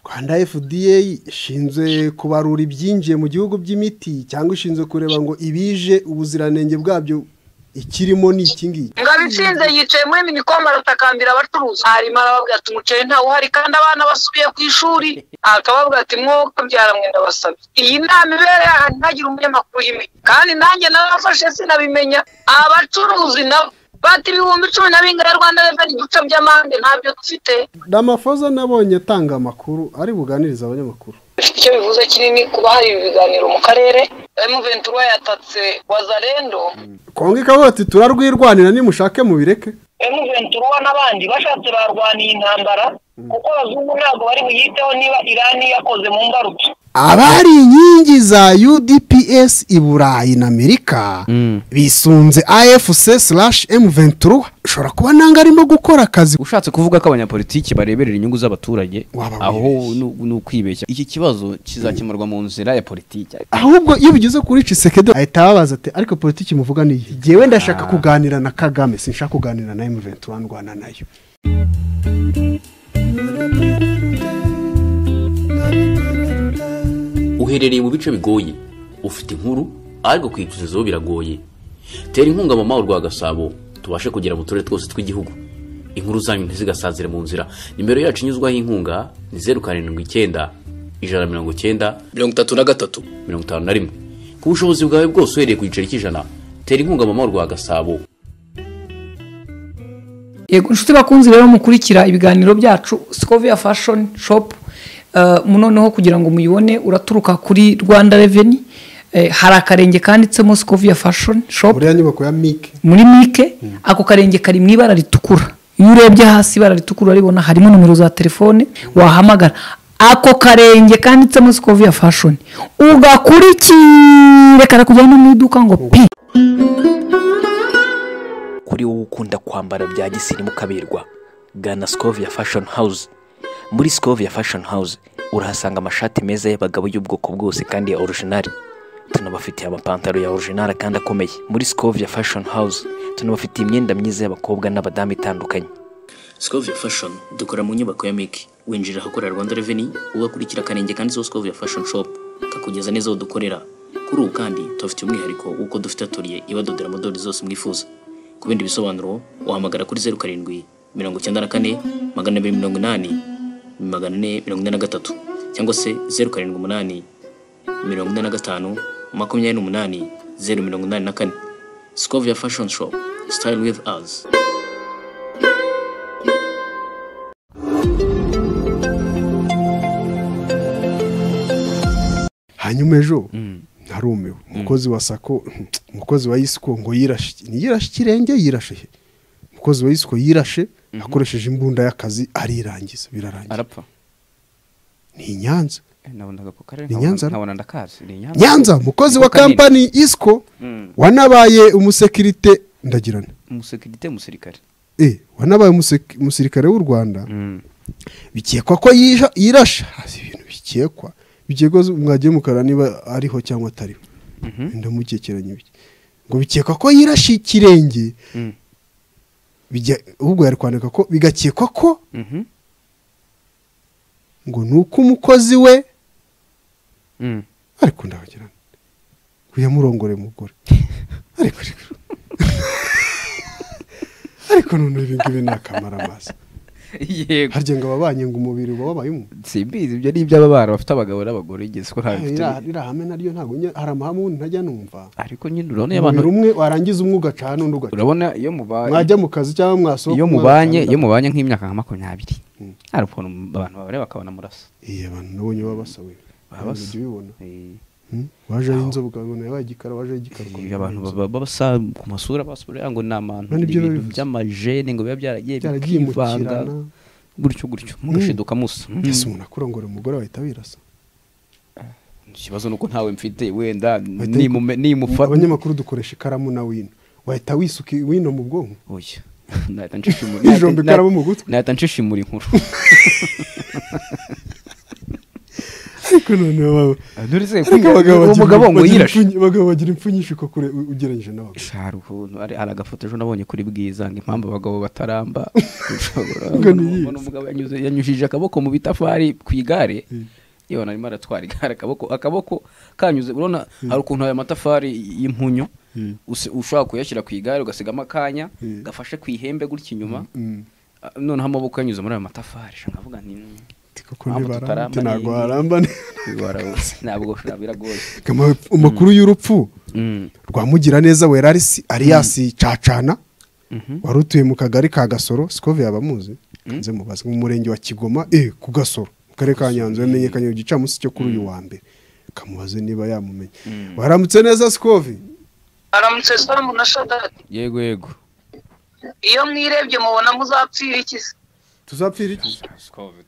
rwanda fda ishinzwe kubarura ibyinjiye mu gihugu by'imiti cyangwa ishinzwe kureba ngo ibije ubuziranenge bwabyo ikirimo ni iki ngiki abitsinze yicaye muri minikoma aratakambira abacuruzi harimo arababwira ati umuceri ntawuhari kandi abana basubiye ku ishuri akababwira ati mwoka byaramwe ndabasabye iyi nama ibereye ahantu ntagire umunyamakuru y'imiti kandi nanjye narafashe sinabimenya abacuruzi nabo bati ibihumbi cumi na bingana rwanda reveni ibice by'amande ntabyo dufite n'amafoza nabonye atanga amakuru ari buganiriza abanyamakuru bifite icyo bivuze kinini kuba hari ibiganiro mu karere emuventura yatatse wazarendo kongo ikavuga ati turarwirwanira nimushake mubireke emuventura n'abandi bashatse barwaniye intambara kuko abazungu ntabwo bari buyiteho niba irani yakoze mu mbarutso abari inkingi za UDPS i Burayi na Amerika bisunze AFC slash M23 ushobora kuba nanga arimo gukora akazi ushatse kuvuga ko abanyapolitiki bareberera inyungu z'abaturage Waba aho ni- ni ukwibeshya iki kibazo kizakemurwa mu nzira ya politiki ahubwo iyo bigeze kuri Cisekedo ahita ababaza ati ariko politiki muvuga ni iyi jewe ndashaka kuganira na Kagame sinshaka kuganira na M23 ndwana nayo uherereye mu bice bigoye ufite inkuru ariko kuyicuruzaho biragoye tera inkunga mama urwa gasabo tubashe kugera mu turere twose tw'igihugu inkuru zanyu ntizgasazire mu nzira nimero yacu inyuzwaho inkunga ni zeru karindwi icyenda ijana na mirongo icyenda mirongo itatu na gatatu mirongo itanu na rimwe ku bushobozi bwawe bwose uhereye ku giceri cy'ijana tera inkunga mama urwa gasabo yego inshuti bakunzi rero mukurikira ibiganiro byacu sikovia fashoni shopu noneho kugira ngo muyibone uraturuka kuri rwanda reveni hari akarenge kanditsemo sikovia fashoni shopu buriya nyubako ya Mike muri mike ako karenge kari mu ibara ritukura iyo urebye hasi ibara ritukura uraribona harimo nomero za telefone wahamagara ako karenge kanditsemo sikovia fashoni ugakurikire karakujyana no mu iduka ngo pi kuri wowe ukunda kwambara bya gisirimu kaberwa gana sikovia fashoni hawuze muri sikovia fashoni hawuze urahasanga amashati meza y'abagabo y'ubwoko bwose kandi ya orujinari tunabafitiye amapantaro ya orujinari kandi akomeye muri sikovia fashoni hawuze tunabafitiye imyenda myiza y'abakobwa n'abadamu itandukanye Scovia Fashion dukora mu nyubako ya Miki winjira ahakorera Rwanda Revenue ugakurikira akarenge kanditseho Scovia Fashion Shop kakugeza neza aho dukorera kuri ubu kandi tubafitiye umwihariko w'uko dufite aturiye ibadodera modeli zose mwifuza ku bindi bisobanuro wahamagara kuri zeru karindwi mirongo icyenda na kane magana abiri mirongo inani magana ane mirongo ine na gatatu cyangwa se zeru karindwi umunani mirongo ine na gatanu makumyabiri n'umunani zeru mirongo inani na kane Scovia Fashion Shop Style with us hanyuma ejo narumiwe umukozi wa sako umukozi wa isiko ngo yirashe ni yirashe ikirenge yirashe he? umukozi wa isiko yirashe akoresheje imbunda y'akazi arirangiza birarangira arapfa ni i nyanza Eh, nabonaga ako karere Ni nkabona- Nyanza? nkabona ndakazi ni Nyanza nyanza umukozi wa Ako kanini. kampani isiko Mm. wanabaye umusekirite ndagirana umusekirite umusirikare eh wanabaye umusek- umusirikare w'u rwanda bikekwa ko yisha- yirashe haza ibintu bikekwa bikekwa mwagiye mukara niba ariho cyangwa atariho ndamukekeranya ibiki ngo bikekwa ko yirashe ikirenge Mm. bijya ahubwo yari kwandika ko bigakekwa ko Mhm. ngo ni uko umukozi we Mm. ariko ndabagirana ngo yamurongore mugore ariko ariko ariko none ibi ngibi ni akamarabaza yego harya ngo ababanye ngo umubiri uba wabaye umwe simbizi ibyo ni iby'ababana bafite abagabo n'abagore igeze ko ntabifite Iriya- iriya hame naryo ntabwo nye- hari amahame ubundi ntajya numva ariko nyine urabona iyo umubiri abantu umwe warangiza umwe ugacana n'undi ugacana urabona iyo mubaye mwajya mu kazi cyangwa mwasohoka iyo umwe mubanye agacana. iyo mubanye nk'imyaka nka makumyabiri Mm. hari ukuntu abantu babareba bakabona murasa iya abantu nabonye baba basawe Baba basa. ujya ubibona Eh, Hmm? waje ari inzobe ukabibona yabaye igikara waje ari igikara iyo ukabibona abantu ari inzobe. baba- basa ku masura basura ngo ni abantu None ni ibyo ibintu bivuze. by'amajene ngo biba byaragiye byaragiye mu bikivanga kirana gutyo gutyo mugashiduka musa Mm. ese umuntu akurongora umugore wahita wirasa ikibazo ni uko ntawe mfite wenda Bahita nimume- nimufa abanyamakuru dukoresha ikaramu na wino wahita wisuka wino mu bwonko oya nahita ncisha imuri- Ijombo ikaramu mu gutwi. nahita ncisha imuri inkuru ariko noneho baba- dore se ariko abagabo uwo bagira- mugabo ngo bagira yirashe impfunyi- abagabo bagira impfunyishiko kure u- ugereranyije n'abagore hari ukuntu ari hari agafoto ejo nabonye kuri bwiza ngo impamvu abagabo bataramba ushobora Ubwo ni iyi. kubona umugabo yanyuze yanyujije akaboko mu bitafari ku igare yabona arimo aratwara igare akaboko akaboko kanyuze urabona hari ukuntu aya matafari y'impunyu usi- ushobora kuyashyira ku igare ugasigamo akanya Mm. gafashe ku ihembe gutya inyuma Mm. Ah, noneho amaboko yanyuze muri ayo matafari sha nkavuga ni koko Mpamvu ntibaramba tutaramba ati ntabwo ni- waramba warabutse ntabwo ushobora biragoye Kama- amakuru y'urupfu Mm. rwamugira neza wera ari si- ari yasicacana wari utuye mu kagari ka gasoro sikove yaba amuzi nze mubaze mu murenge wa kigoma eh ku gasoro mu karere ka nyanza yamenyekanye ku gicamunsi cyo kuri uyu wa mbere kamubaze niba yamumenya waramutse neza sikove aramutse salamu na shadadi yego yego iyo mwirebye mubona muzapfira iki se tuzapfira iki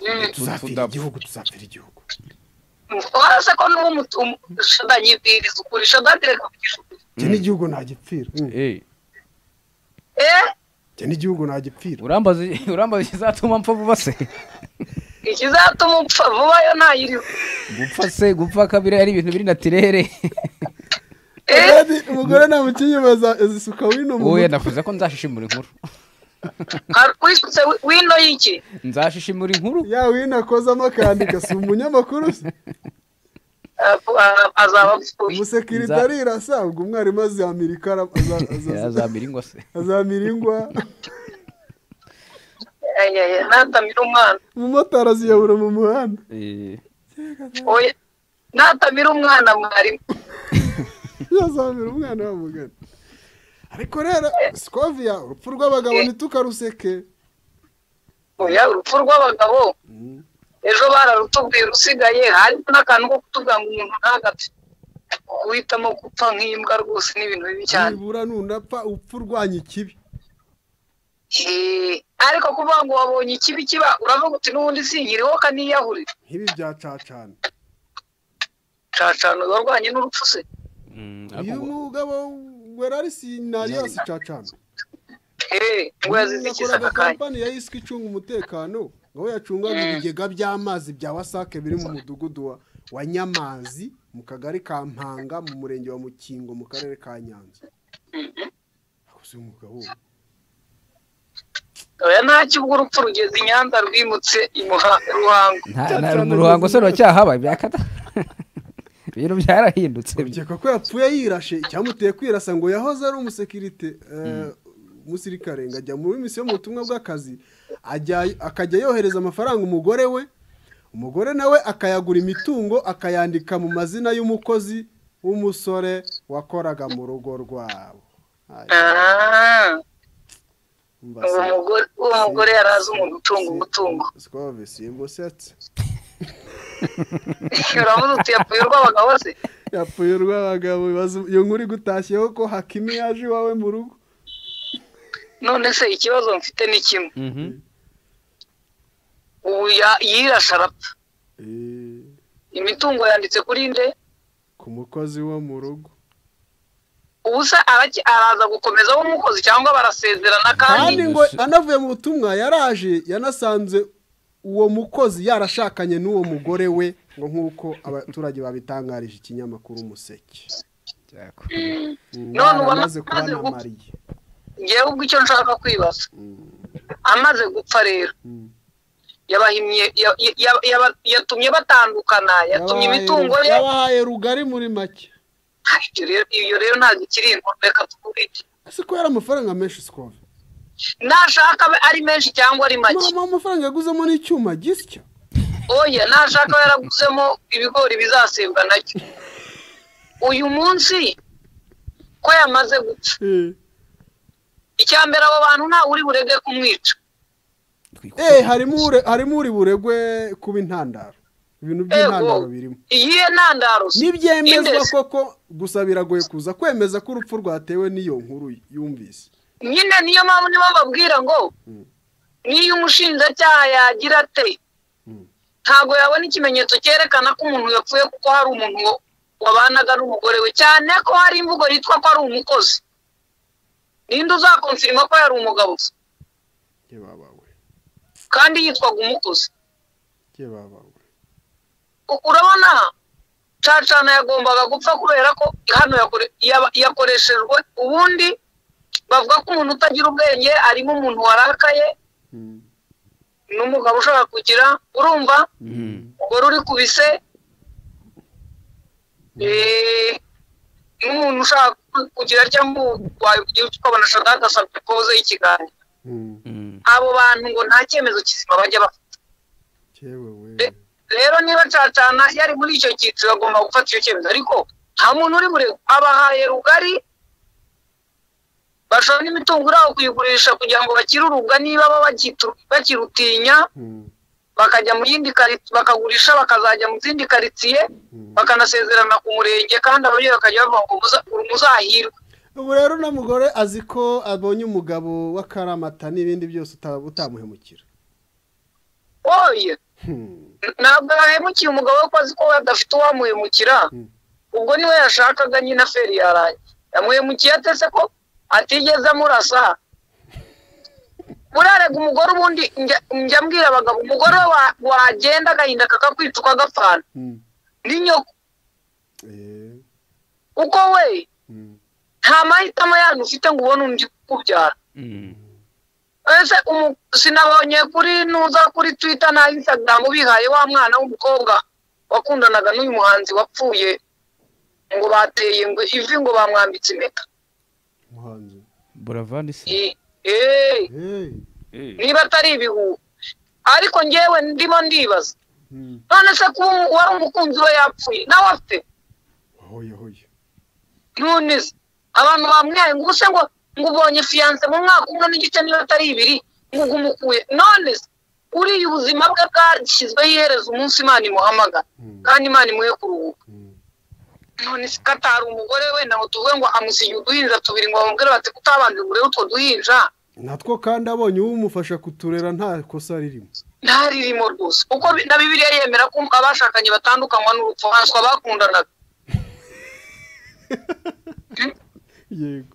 Mm. tuzapfira igihugu tuzapfira igihugu warase ko n'uwo mutu- um- shadadi nyibwiriza ukuri shadadi reka kugisha ukuri njye n'igihugu ntagipfira Mm. Eh, eh njye n'igihugu ntagipfira urambaza urambaza ikizatuma mpfa vuba se ikizatuma upfa vuba yo ntayiriho gupfa se gupfa kabiri ari ibintu biri natirere eh umugore namukinye bazisuka wino mu wowe mutwe. navuze ko nzashishimura inkuru hari wisutse wi- wino y'iki nzashishimura inkuru ya wino akozamo akandika si umunyamakuru se Ah, ah, azaba apfuye umusekirite Nza- arirasa ubwo umwarimu azamira ikaramu aza- aza- yazamira ingwa se azamira ingwa Eh, eh, eh, natamira umwana umumotari aziyobora mu muhanda Eh, oya natamira umwana mwarimu yazamira umwana wamugana ariko rero sikoviya urupfu rw'abagabo ntitukaruseke oya urupfu rw'abagabo ejo bararutubwiye urusigaye harimo n'akantu ko kutubwira ngo umuntu ntagapfe guhitamo gupfa nk'imbwa rwose ni ibintu bibi cyane nibura nunapfa upfa urwanya ikibi Eh, ariko kuvuga ngo wabonye ikibi kiba uravuga uti n'ubundi sinkiriho kaniyahurira nk'ibi bya cacana cacana warwanye n'urupfu se mm, uyu ariko ngo- mugabo wera ari sinari yasi cacana Eh, ngo yazize ikiza yakoraga aka kanya kampani ya isiki icunga umutekano aho yacungaga ibigega by'amazi bya wasake biri mu mudugudu wa- wa nyamazi mu kagari ka mpanga mu murenge wa mukingo mu karere ka nyanza Akoze umugabo we. oya ntacyo ubwo urupfu rugeze i nyanza rwimutse i Muha- ruhango nta- nta- mu ruhango se ruracyahabaye byakata ibintu byarahindutse ukeka ko yapfuye yirashe icyamuteye kwirasa ngo yahoze ari umusekirite eh, umusirikare ngo ajya muri misiyo mu butumwa bw'akazi ajya- akajya yohereza amafaranga umugore we umugore nawe akayagura imitungo akayandika mu mazina y'umukozi w'umusore wakoraga mu rugo rwabo Ay, Ah, mba uwo se- mugore- uwo mugore yari azi umuntu ucunga umutungo Sikove, simbusetse uravuze uti yapfuye urw'abagabo se yapfuye urw'abagabo ibaza- iyo nkuru igutashyeho ko hakimi yaje iwawe mu rugo none se ikibazo mfite ni kimwe Mhm. ubu ya- yirashe arapfa Eh, imitungo yanditse kuri nde ku mukozi wo mu rugo ubusa araki- araza gukomeza w'umukozi cyangwa barasezerana kandi kandi ngo anavuye mu butumwa yaraje yanasanze uwo mukozi yarashakanye n'uwo mugore we ngo nk'uko abaturage babitangarije ikinyamakuru umuseke None ubona amaze kuba amaze na gupfa. mariye ngewe ubwo icyo nshaka kwibaza amaze gupfa rero Mm. yabahimye ya- ya- ya- yaba- yatumye batandukana yatumye Yabahaye- imitungo ye yabahaye rugari muri make Ay, ibyo rero- ibyo rero ntabwo ikiri inkuru reka tugurike ese ko yari amafaranga menshi sikove nashaka abe ari menshi cyangwa ari make mama amafaranga yaguzemo n'icyuma gisya oya nashaka abe yaraguzemo ibigori bizasemba nacyo uyu munsi ko yamaze gupfa Eh. icya mbere abo bantu ntawe uri burege kumwica eh harimo ure- harimo uri buregwe kuba intandaro ibintu by'intandaro birimo iyihe ntandaro se? nibyemezwa Indesi. koko gusa biragoye kuza kwemeza ko urupfu rwatewe n'iyo nkuru yumvise nyine niyo mpamvu nibo babwira ngo niyo umushinjacyaha yagira ate ntabwo yabona ikimenyetso cyerekana ko umuntu yapfuye kuko hari umuntu wa- wabanaga n'umugore we cyane ko hari imvugo yitwa ko ari umukozi ninde uzakonfirima ko yari umugabo se? njye babawe kandi yitwaga umukozi njye babawe U- urabona cacana yagombaga gupfa kubera ko hano yakoreshejwe ubundi bavuga ko umuntu utagira ubwenge arimo umuntu warakaye n'umugabo ushaka kugira urumva wari uri kubise n'umuntu ushaka kugira cyangwa wagira icyo ukabona ashaka agasabye poze y'ikiganza abo bantu ngo nta cyemezo kizima bajya bafite rero niba cacana yari muri icyo cyiciro agomba gufata icyo cyemezo ariko nta muntu uri buri abahaye rugari bashobora n'imitungo iri aho kuyigurisha kugira ngo bakire urubwa niba baba bakitu- bakirutinya bakajya mu yindi karitsiye bakagurisha bakazajya mu zindi karitsiye bakanasezerana ku murenge kandi ababyeyi bakajya bavuga ngo muza- muzahirwe ubu rero na mugore azi ko abonye umugabo w'akaramata n'ibindi byose uta- utamuhemukira oye Hmm. ntabwo yahemukiye umugabo we ko azi ko we adafite uwamuhemukira ubwo niwe yashakaga nyine aferi yaraye yamuhemukiye atese ko atigeze amurasa burarega umugore ubundi njya njya mbwira abagabo umugore we wa- wagenda agahinda kakakwica ukagapfana Hmm. ni nyoko Eh. kuko we Hmm. nta mahitamo yandi ufite ngo ubone undi kubyara ese umu- sinabonye kuri nuza kuri twita na insagaramu bihaye wa mwana w'umukobwa wakundanaga n'uyu muhanzi wapfuye ngo bateye ngo ivi ngo bamwambitse impeta umuhanzi buravani se I- eh, Hey. niba atari ibihuha ariko ngewe ndimo ndibaza Hmm. none se kuba umu- wari umukunzi we yapfuye nawe afite ahoye ahoye none se abantu bamwihaye ngo ubuse ngo ngo ubonye fiyanse mu mwaka umwe n'igice niba atari ibiri ngo ubwo umukuye none se uriya ubuzima bwe bwashyizweho iherezo umunsi imana imuhamagara kandi imana imuhe kuruhuka Hmm. none se katari umugore we nawe tuvuge ngo amusigiye uduhinja tubiri ngo bamubwire bati kutabanza urebe utwo duhinja natwo kandi abonye uwumufasha kuturera nta kosa ririmo nta ririmo rwose kuko bi- na bibiliya yemera ko abashakanye batandukanywa n'urupfu hanswa bakundanaga yego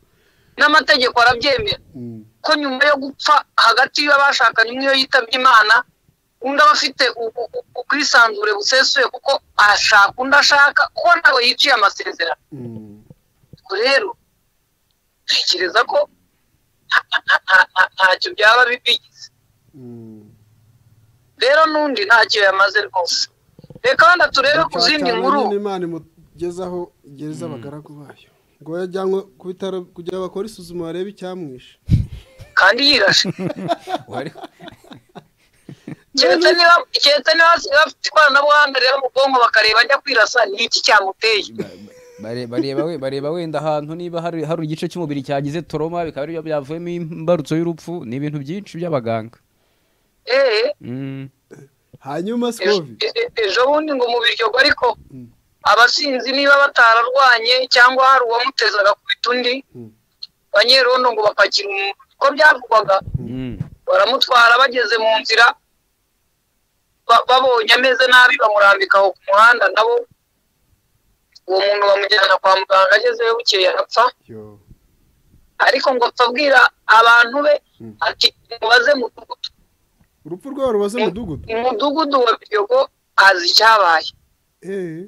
n'amategeko arabyemera Hmm. ko nyuma yo gupfa hagati y'abashakanye umwe iyo yitabye imana undi aba afite u- u- u- ubwisanzure busesuye kuko ashaka undi ashaka kuko ntabwo yiciye amasezerano Hmm. ubwo rero ntekereza ko nta- nta- nta- nta- nta- ntacyo byaba bi- bigize Hmm. rero n'undi ntacyo yamaze rwose reka wenda turebe ku zindi Cyane nkuru nyine imana imugezaho igereza abagaragu bayo ngo yajyanwe ku bitaro kugira bakore isuzuma barebe icyamwishe kandi yirashe wari keretse niba keretse niba hasigaye bafite ikoranabuhanga rero mu bwonko bakareba ajya kwirasa ni iki cyamuteye bare- bareba we- bareba wenda ahantu niba hari hari igice cy'umubiri cyagize toroma bikaba aribyo byavuyemo imbarutso y'urupfu ni ibintu byinshi by'abaganga eee Mm. hanyuma ejo sikovi e- e- ejo bundi ngo mu biryogo ariko abasinzi niba batararwanye cyangwa hari uwamutezaga kubita undi banyerondo ngo bapakire umuntu uko byavugwaga Mm. baramutwara bageze mu nzira ba- babonye ameze nabi bamurambika aho ku muhanda nabo uwo muntu bamujyana kwa muganga agezeyo bukeye arapfa yo ariko ngo apfa abwira abantu be ati mubaze mudugudu urupfu rwabo rubaze umudugudu umudugudu wa biryogo azi icyabaye eee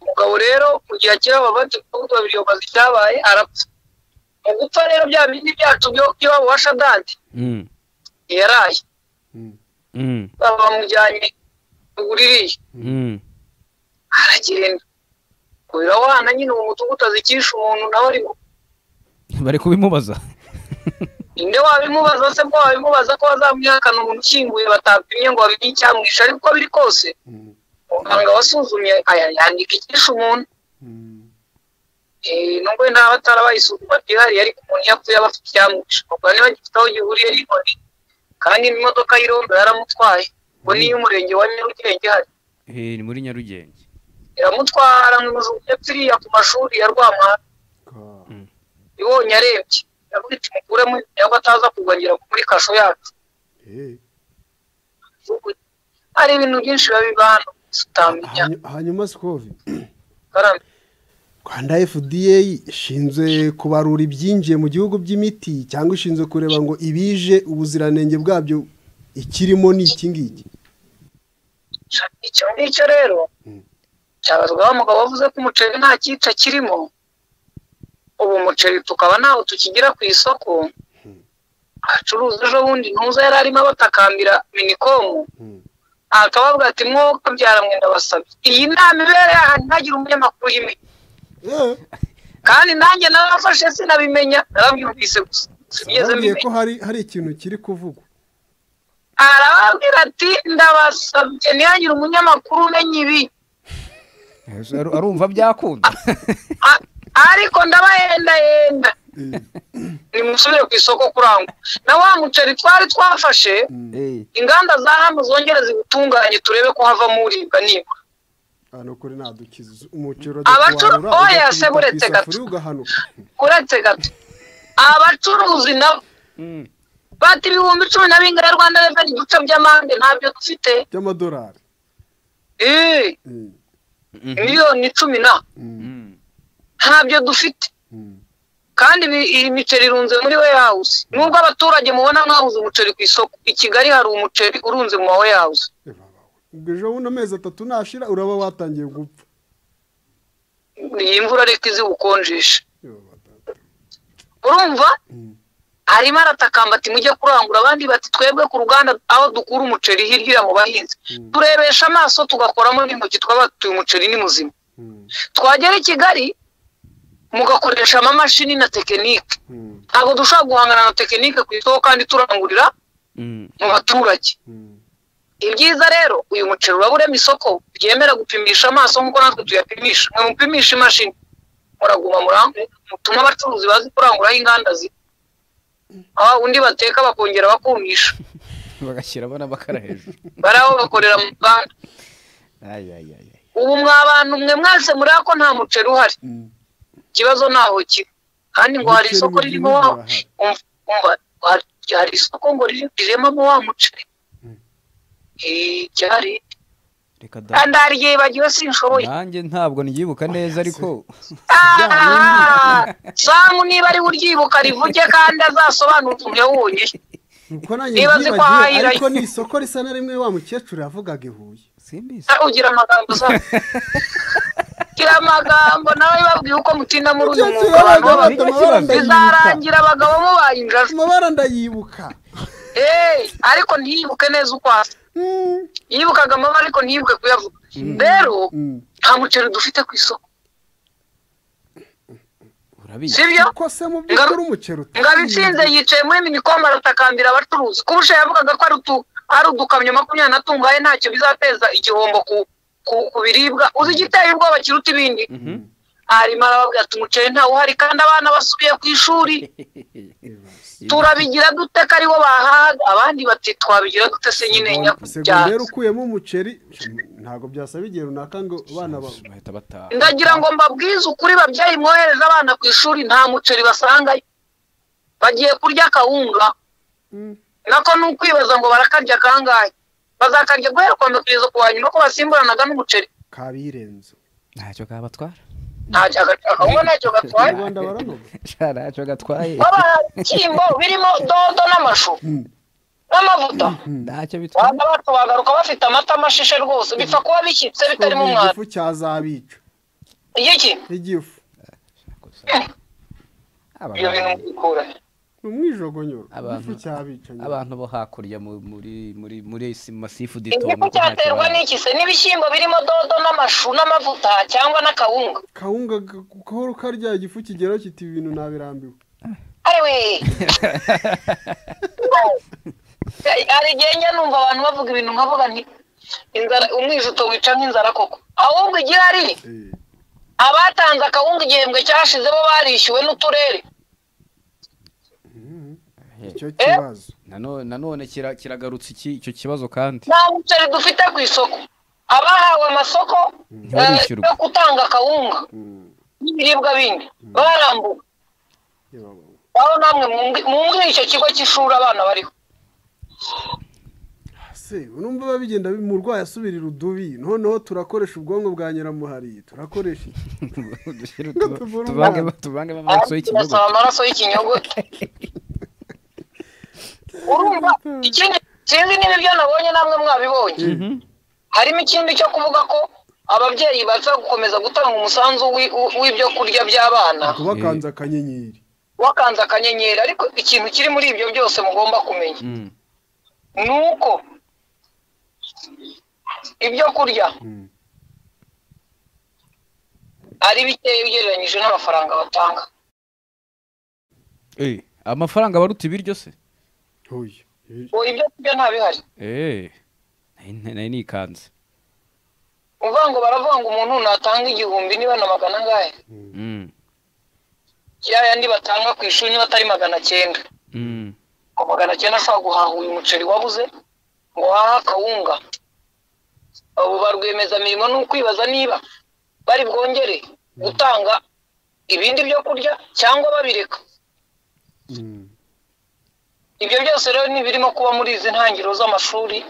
umugabo rero mu gihe akira bavati kuko babiryobaza ibyabaye arapfa mu gupfa rero bya bindi byacu byo- by'iwabo wa shadadi Mm. yaraye Mm. baba bamujyanye buririye Mm. aragenda kubera wana nyine uwo mudugudu azikisha umuntu nawe ari mu- bari kubimubaza ninde wabimubaza se bwo wabimubaza ko bazamwihakana umuntu ukinguye batapimye ngo bamenye icyamwishe ariko uko biri kose muganga wasuzumye aya yandika icyishe umuntu Eh, nubwo nta batarabaye isuzuma ryihariye ariko umuntu iyo apfuye aba afite icyamwishe ubwo niba gifite aho gihuriye n'inkoni kandi n'imodoka y'irondo yaramutwaye ngo niyo umurenge wa nyarugenge hari Eh, ni muri nyarugenge iramutwara nkuzu iriya ku mashuri ya rwampara ibonye arembye iravuga iti mukuremo cyangwa ataza kugwa ngira ngo muri kasho yacu hari ibintu byinshi biba biba hano utamenya hanyuma sikovi karame rwanda fda ishinzwe kubarura ibyinjiye mu gihugu by'imiti cyangwa ishinzwe kureba ngo ibije ubuziranenge bwabyo ikirimo ni iki ngiki icyo ngicyo rero cyabazwaho umugabo wavuze ko umuceri nta cyica kirimo ubu umuceri tukaba ntawo tukigira ku isoko acuruza ejo bundi ntuza yari arimo abatakambira minikomu akababwira ati mwuka byara mwenda basabye iyi nama ibereye ahantu ntagire umunyamakuru y'imiti kandi nanjye narafashe sinabimenya narabyumvise gusa sinigeze bambwiye ko mbimenya hari hari ikintu kiri kuvugwa arababwira ati ndabasabye ntihagire umunyamakuru umenya ibi Aru- arumva byakunda A- ariko ndabahendahenda nimusubire ku isoko kurangwa na wa muceri twari twafashe Eh, inganda za hano zongere ziwutunganye turebe ko havamo uribwa niba hano kuri nadukiza umuceri Abacuru- oya, se buretse gato. ugahanuka uretse gato abacuruzi nabo mm. bati ibihumbi cumi na bingana rwanda reveni igice by'amande ntabyo dufite by'amadolari Eh, Mm, miliyoni cumi na mm, Mm. ntabyo dufite mm. kandi ibi- iyi miceri irunze muri we house nubwo abaturage mubona mwabuze umuceri ku isoko i kigali hari umuceri urunze mu wa we house Eh, baba we. ubwo ejo bundi amezi atatu nashira uraba watangiye gupfa iyi imvura reka iziwukonjesha Eh, baba data. urumva Mm. arimo aratakamba ati mujye kurangura abandi bati twebwe ku ruganda aho dukura umuceri hirya iriya mu bahinzi turebesha amaso tugakoramo n'intoki twaba tuyu umuceri ni muzima Mm, twagera i kigali mugakoresha amamashini na tekinike mm, ntabwo dushobora guhangana na tekinike ku isoko kandi turangurira Mm. mu baturage mm. ibyiza rero uyu muceri uraba urema isoko ryemera gupimisha amaso nk'uko natwe tuyapimisha mwe mupimisha imashini muraguma murambe mutuma abacuruzi bazi kuranguraho inganda zi aho undi bateka bakongera bakumisha bagashyira abana bakara hejuru bari aho bakorera mu ruganda Ay, ay, ay, ay. ubu mwa bantu mwe mwese muri ko nta muceri uhari Mm. ikibazo ntaho kiri kandi ngo hari Umuceri isoko mu ririmo gihugu wa urahari. umva umva, hari- hari isoko ngo riri- riremamo wa muceri Eh, ryari reka da kandi hari igihe bagiwe sinshoboye nanjye ntabwo nibyibuka neza ariko Ah, samu niba ari uryibuka rivuge kandi azasobanure ukuntu yawubonye nuko nanjye Niba azi ko byibagiwe ahahira- ariko ni isoko risa na rimwe wa mukecuru yavugaga i huye simbizi Ah, ugira amagambo za gira amagambo nawe babwiye uko mutinda muri uyu Mukecuru mwuga abantu yabaga baba- abata amabara ndayibuka bizarangira abagabo mubaye injara amabara ndayibuka Eh, ariko ntiyibuke neza uko asa Mm, yibukaga amabara ariko ntiyibuke kuyavuga rero mm. nta muceri dufite ku isoko urabizi sibyo kuko se mu by'ukuri umuceri ngabitsinze yicaye muri minicom aratakambira abacuruzi ko ubusha yavugaga ko ari utu- ari udukamyo makumyabiri na tungaye ntacyo bizateza igihombo ku ku, ku biribwa uzi igiteye ubwoba kiruta ibindi arimo arababwira ati umuceri ntawuhari kandi abana basubiye ku ishuri turabigira dute ko aribo bahaga abandi bati twabigira dute se nyine segonderi nyakubyaza ukuyemo umuceri ntabwo byasaba igihe runaka ngo abana ba bahita bataha ndagira ngo mbabwize ukuri babyeyi mwohereza abana ku ishuri nta muceri basangayo bagiye kurya akawunga Mm. nako ni ukwibaza ngo barakarya kangahe bazakarya guhera ku wa mbere kugeza ku wa nyuma ko basimburanaga n'umuceri kabirenze ntacyo kabatwara ntacyo akawunga ntacyo mu gatwaye rwanda baranoga sha ntacyo gatwaye babashyimbo birimo dodo n'amashu n'amavuta ntacyo bitwaye waza bacu bagaruka bafite amata amashishe rwose bipfa kuba bishyitse bitarimo Kuko umwanda igifu cyazabica igiki igifu iyo bintu abantu mbikura ni umwijogonyoro Abantu- igifu cyabica nyine. abantu bo hakurya mu- muri muri muri isi masifu igifu ditomo cyaterwa n'iki se n'ibishyimbo birimo dodo n'amashu n'amavuta cyangwa n'akawunga kawunga gahoro karya igifu kigeraho kiti ibi bintu nabirambiwe ariwe hari igihe njya numva abantu bavuga ibintu nkavuga nti inzara umwijuto wica nk'inzara koko ahubwo igihari Eh, abatanze akawunga igihembwe cyashize bo barishyuwe n'uturere icyo kibazo nanone nanone kira- kiragarutse iki- icyo kibazo kandi nta muceri dufite ku isoko abahawe amasoko Ntibarishyurwa. eh, yo gutanga akawunga Mm, n'ibiribwa bindi barambuwe yewe baba. aho namwe mwumvi- mwumvire icyo kigo cy'ishuri abana bariho se numva babigenda bi- umurwayi asubira irudubi noneho turakoresha ubwonko bwa nyiramuhari turakoresha iki? Dushyire Ngo utu- tuvure tuvange umwana. tuvange amaraso y'ikinyobwa basaba amaraso y'ikinyogote urumva ikindi sinzi niba ibyo nabonye namwe mwabibonye harimo ikindi cyo kuvuga ko ababyeyi baza gukomeza gutanga umusanzu w'i- w'i- w'ibyo kurya by'abana kubakanza akanyenyeri wakanze akanyenyeri ariko ikintu kiri muri ibyo byose mugomba kumenya Mm. ni uko ibyo kurya ari bikeya ugereranyije n'amafaranga batanga Eh, amafaranga aba aruta ibiryo se Hoya. Ibi- ubu ibyo kurya nta bihari Eh, nari- nari nikanze uvuga ngo baravuga ngo umuntu natanga igihumbi niba na magana angahe Mm, ya yandi batanga ku ishuri niba atari magana cyenda mm, ngo magana cyenda ashobora guhaha uyu muceri wabuze ngo uhahe akawunga abo ba rwiyemezamirimo ni ukwibaza niba bari bwongere gutanga ibindi byo kurya cyangwa babireka Mm. ibyo byose rero ntibirimo kuba muri izi ntangiriro z'amashuri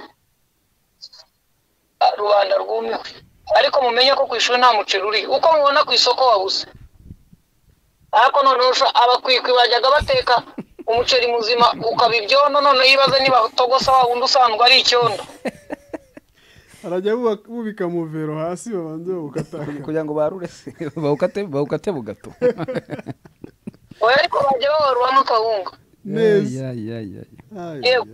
ah, rubanda rwumiwe ariko mumenye ko ku ishuri nta muceri uri uko mubona ku isoko wabuze ariko noneho usha- abakwikwi bajyaga bateka umuceri muzima ukaba ibyondo noneho ibaze niba utogosa wa wundi usanzwe ari icyondo arajya bubaka- bubika muvero hasi babanze bawukatanga kugira ngo barure se bawukate bawukate bugato oya ariko bajya bawaruramo akawunga neza Ya, ya, ya, ya. Aya. Yewe.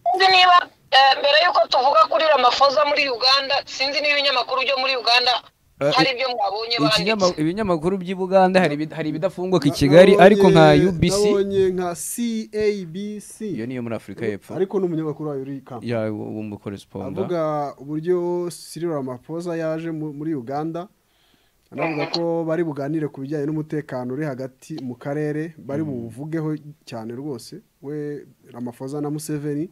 sinzi niba eh, mbere y'uko tuvuga kuri ramafoza muri uganda sinzi niba ibinyamakuru byo muri uganda Eh, hari ibyo mwabonye Ikinyama- banditse ibinyamakuru by'i buganda hari ibi- hari ibidafunguka i kigali ariko nka Nabonye- ubc nabonye nka cabc iyo niyo muri afurika y'epfo ariko ni umunyamakuru wayo uri kampa ya w'umukoresponda avuga uburyo Cyril Ramaphosa yaje mu- muri Uganda anavuga ko bari buganire ku bijyanye n'umutekano uri hagati mu karere bari buwuvugeho cyane rwose we Ramaphosa na Museveni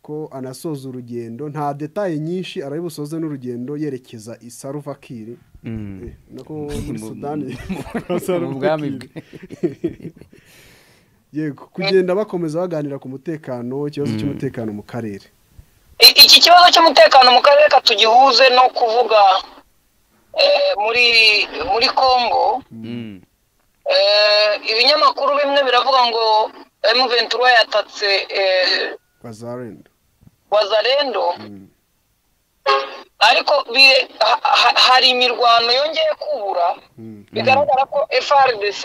ko anasoza urugendo nta detaye nyinshi arabibusoze n'urugendo yerekeza i Salva Kiir Mm. Eh, nako muri Mu- Sudani mu bwami bwe. yego kugenda bakomeza baganira ku mutekano ikibazo cy'umutekano mu karere I- iki kibazo cy'umutekano mu karere katugihuze no kuvuga eh, muri muri congo Mm. eh, ibinyamakuru bimwe biravuga ngo M23 yatatse eh, bazarenda wazarendo ariko bire- ha- ha- hari imirwano yongeye kubura bigaragara ko frdc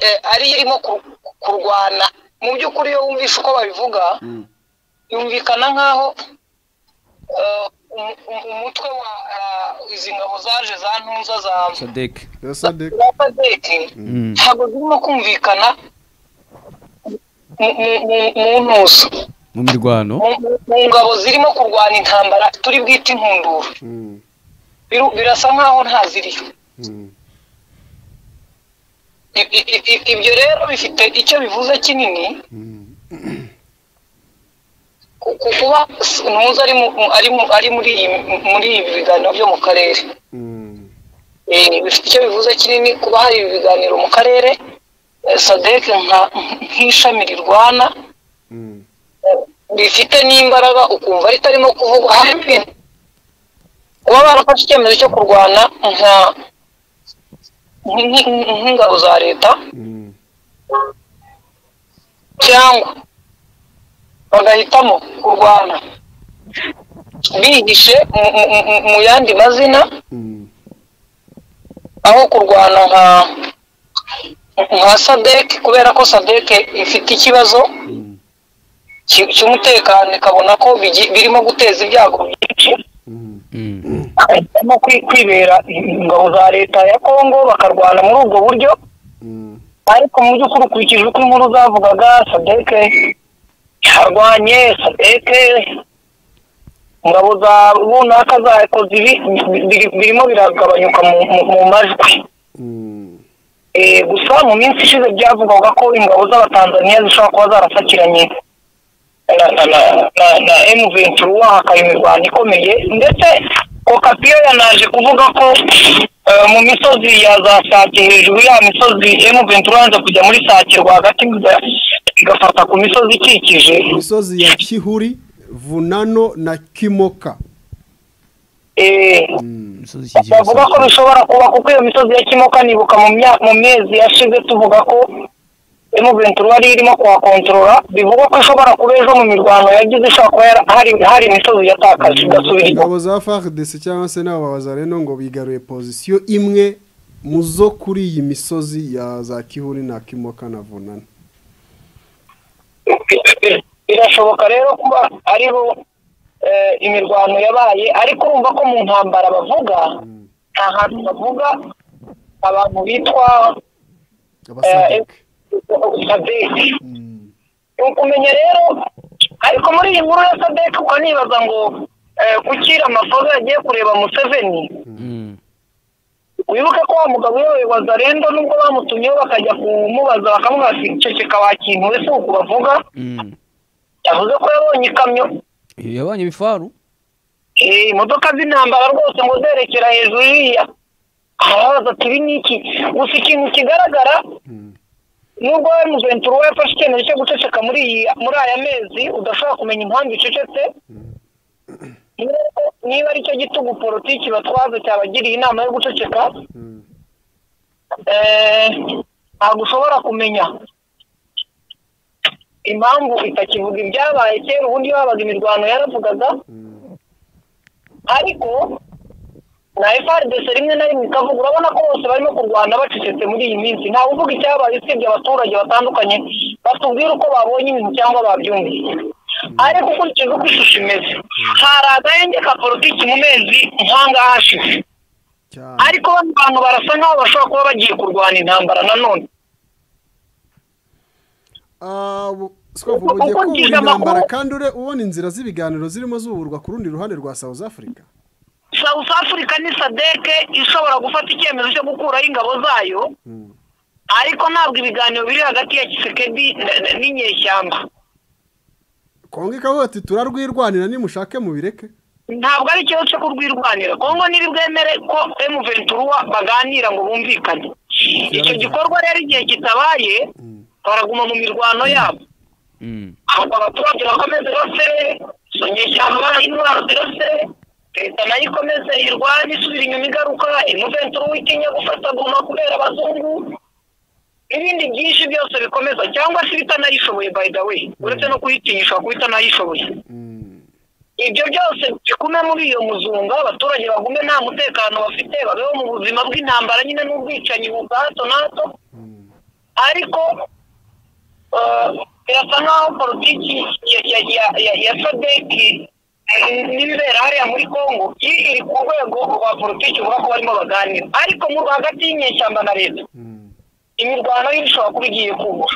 eh, ariyo irimo kur- kurwana mu by'ukuri iyo wumvishe uko babivuga yumvikana nk'aho eh, umu- umu- umutwe wa ah, izi ngabo zaje za ntuza za sadek Sadek za FADC, ntabwo zirimo kumvikana mu- mu- mu- mu ntuza mu mirwano mu mu ngabo zirimo kurwana intambara turi bwite inkundura Mm, Biru- birasa nkaho ntaziriyo mm, I- i- i- ibyo rero bifite icyo bivuze kinini mm. ku ku- kuba s- ntuza ari mu- mu- ari mu- ari muri iyi- muri ibi biganiro byo mu karere Mm, Eh, bifite icyo bivuze kinini kuba hari ibi biganiro mu karere eh, sadek nka- nk'ishami rirwana mm, rifite n'imbaraga ukumva ritarimo kuvugwa harimo ibintu kuba barafashe icyemezo cyo kurwana nka nk- nk- nk'ingabo za leta mm, cyangwa bagahitamo kurwana bihishe mu- mu- mu- mu yandi mazina mm, aho kurwana nka nka sadek kubera ko sadek ifite ikibazo cy- cy'umutekano ikabona ko bigi- birimo guteza ibyago byinshi mm, bahitamo kwi- kwibera ingabo za leta ya kongo bakarwana muri ubwo buryo mm, ariko mu by'ukuri ukurikije uko inkuru zavugaga sadeke yarwanye sadeke ingabo za runaka zakoze ibi bi- biri- birimo biragabanyuka mu, mu, mu majwi mm. Eh, gusa mu minsi ishize byavugwaga ko ingabo z'abatanzaniya zishobora kuba zarasakiranye na, na, na, na, na M23 hakaba imirwano ikomeye ndetse kokapiyo yanaje kuvuga ko eh, mu misozi ya za sake hejuru ya misozi M23 yanze kujya muri sake rwagati iga- igafata ku misozi ikikije imisozi ya kihuri vunano na kimoka eh, Mm, imisozi ikikije bavuga ko bishobora kuba kuko iyo misozi ya kimoka nibuka mu mya- mu mezi yashize tuvuga ko emuventi wari irimo kuhakontorora bivugwa ko ishobora kuba ejo mu mirwano yagize ishobora kuba yara- hari hari imisozi yatakaje igasubira inyuma ingabo za fardc cyangwa se n'abo babazareno ngo bigaruye pozisiyo imwe mu zo kuri iyi misozi ya za kihuri na kimoka na vunana birashoboka rero kuba ariho eh, imirwano yabaye ariko urumva ko mu ntambara bavuga nta hantu bavuga abantu bitwa abasadike sadeki ni ukumenya rero ariko muri iyi nkuru ya sadeki ukanibaza ngo eh, kuki amafoto yagiye kureba museveni Mm. wibuke ko wa mugabo uyoboye zarendo nubwo bamutumyeho bakajya kumubaza bakamubwira ati ceceka wa kintu we si uku bavuga Mm. yavuze ko yabonye ikamyo Eh, yabonye ibifaru Eh, imodoka z'intambara rwose ngo zerekera hejuru iriya arabaza ati ibi ni iki gusa ikintu kigaragara nubwo we muventura we yafashe icyemezo cyo guceceka muri iyi muri aya mezi udashobora kumenya impamvu icecetse niba- niba ari cyo gitugu politiki batwaza cyabagiriye inama yo guceceka eh, ntabwo ushobora kumenya impamvu itakivuga ibyabaye kera ubundi babaga imirwano yaravugaga ariko na FRDC rimwe na rimwe ikavuga urabona ko bose barimo kurwana bacecetse muri iyi minsi ntawe uvuga icyabaye usibye abaturage batandukanye batubwira uko babonye ibintu cyangwa babyumvise ariko ukurikije uko ishusho imeze hari agahenge ka politiki mu mezi nk'ahangaha hashize cyane ariko bano bantu barasa nk'aho bashobora kuba bagiye kurwana intambara nanone Ah, bu- Swavu, mu gihe Uko kubura ngize amakuru- intambara kandi ure ubona inzira z'ibiganiro zirimo zuburwa ku rundi ruhande rwa south africa South Africa ni sadeke ishobora gufata icyemezo cyo gukuraho ingabo zayo Mm. ariko ntabwo ibiganiro biri hagati ya Tshisekedi na- na- n'inyeshyamba kongo ikavuga ati turarwirwanira nimushake mubireke ntabwo ari ikibazo cyo kurwirwanira kongo ntiri bwemere ko emuventura baganira ngo bumvikane icyo gikorwa rero igihe kitabaye baraguma mu mirwano yabo Mm. ahubwo abaturage bakomeze bose izo nyeshyamba intwaro zirose leta nayo ikomeze irwane isubira inyuma igaruka emuventura witinya gufata guma kubera abazungu n'ibindi byinshi byose bikomeza cyangwa se ibitanayishoboye by the way uretse no kuyitinyisha kuba itanayishoboye Mm. ibyo byose bigume muri iyo muzunga abaturage bagume nta mutekano bafite babeho mu buzima bw'intambara nyine n'ubwicanyi bwa hato na hato ariko eh, birasa nk'aho politiki ya- ya- ya- ya- ya sadeki n'ibibera hariya muri congo iri iri ku rwego rwa politiki uvuga ko barimo baganira ariko mu hagati y'inyeshyamba na leta Mm. imirwano yo ishobora kuba igiye kubura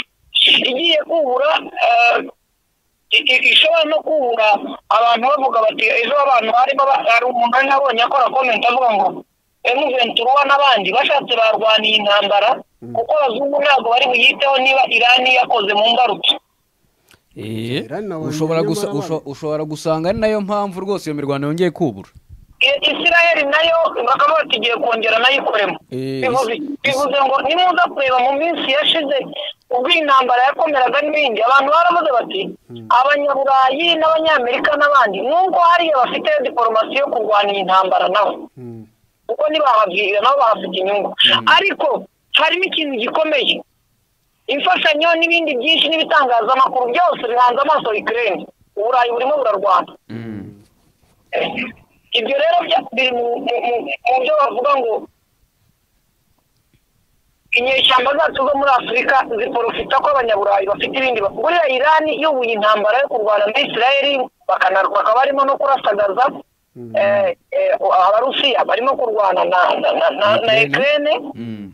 igiye kubura eh, i- i- ishobora no kubura abantu bavuga bati ejo abantu barimo ba- hari umuntu ari nabonye akora komenti avuga ngo emuventura n'abandi bashatse barwaniye intambara kuko abazungu ntabwo bari buyiteho niba irani yakoze mu mbarutso Eh, Iran na wanjye ushobora gusa nyamara usho- bari- ushobora gusanga ari nayo mpamvu rwose iyo mirwano yongeye kubura I- isiraheli nayo bakaba bati igiye kongera nayo ikoremo Eh, bivuze is- bivuze ngo nimuza kureba mu minsi yashize ubwo intambara yakomeraga n'ibindi abantu baravuze bati abanyaburayi n'abanyamerika n'abandi nubwo hariya bafite diporomasi yo kurwana iyi ntambara nabo Mm. kuko ntibahabwirira nabo bahabwa inyungu ariko harimo ikintu gikomeye imfashanyo n'ibindi byinshi n'ibitangazamakuru byose bihanze amaso ikirere uburayi burimo burarwana ibyo rero bya- biri mu mu- mu- mu byo bavuga ngo inyeshyamba zacu zo muri afurika ziporofita ko abanyaburayi bafite ibindi bagurira irani iyoboye intambara yo kurwana na isirayeli bakana- bakaba barimo no kurasagaza eh, eh, abarusiya barimo kurwana na- na- na- na- na ekirene Mm.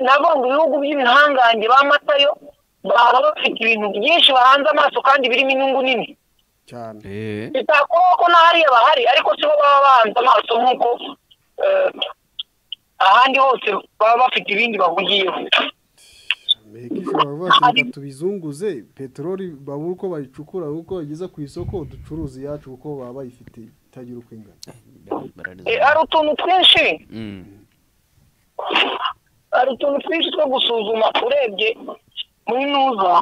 nabo ngo ibihugu by'ibihangange bamatayo baba bafite ibintu byinshi bahanze amaso kandi birimo inyungu nini cyane Eh, bitakora ko na hariya bahari ariko si bo baba bahanze amaso nk'uko eh, ahandi hose baba bafite ibindi bahugiyeho amerika ishobora kuvuga ati reka tubizunguze peteroli babura uko bayicukura uko bageza ku isoko ducuruza iyacu kuko baba bayifite itagira uko ingana Eh, hari utuntu twinshi Mm. hari utuntu twinshi two gusuzuma urebye muri nuza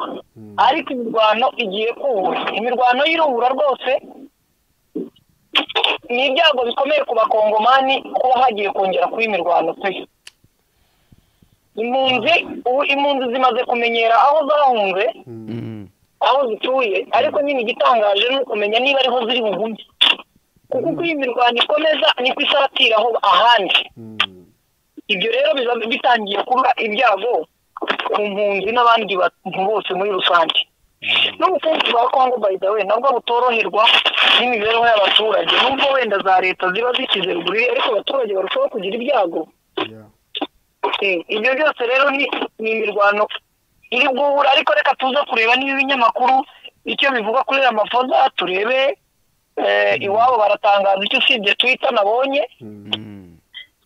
ariko imirwano igiye kubura imirwano y'irubura rwose ni ibyago bikomeye ku bakongomani kuba hagiye kongera kuba imirwano pe impunzi ubu impunzi zimaze kumenyera aho zahunze aho zituye ariko nyine igitangaje ni ukumenya niba ariho ziri bugume kuko uko iyi mirwano ikomeza niko isatiraho ahandi ibyo rero biba bitangiye kuba ibyago ku mpunzi n'abandi bantu bose muri rusange n'ubukungu bwa kongo by the way nabwo butoroherwa n'imibereho y'abaturage nubwo wenda za leta ziba zishyize ruguru ariko abaturage barushaho kugira ibyago Eh, ibyo byose rero ni ni imirwano iri guhura ariko reka tuze kureba niba ibinyamakuru icyo bivuga kuri aya mafoza turebe eh, iwabo baratangaza icyo usibye twita nabonye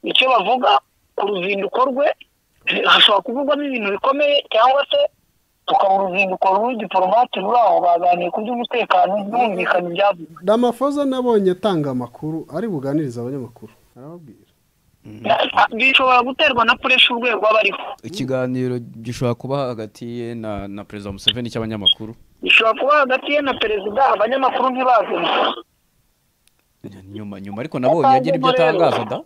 icyo bavuga ku ruzinduko rwe eh, hashobora kuvugwamo ibintu bikomeye cyangwa se tukabura uruzinduko rw'igiporomate ruri aho baganiye ku by'umutekano byumvikana ibyavuga damafoza nabonye atanga amakuru ari buganirize abanyamakuru arababwira bishobora guterwa na puresha urwego aba ariho ikiganiro gishobora kuba hagati ye na na perezida museveni cy'abanyamakuru bishobora kuba hagati ye na perezida abanyamakuru ntibazanye nyuma nyuma ariko nabonye agira ibyo atangaza da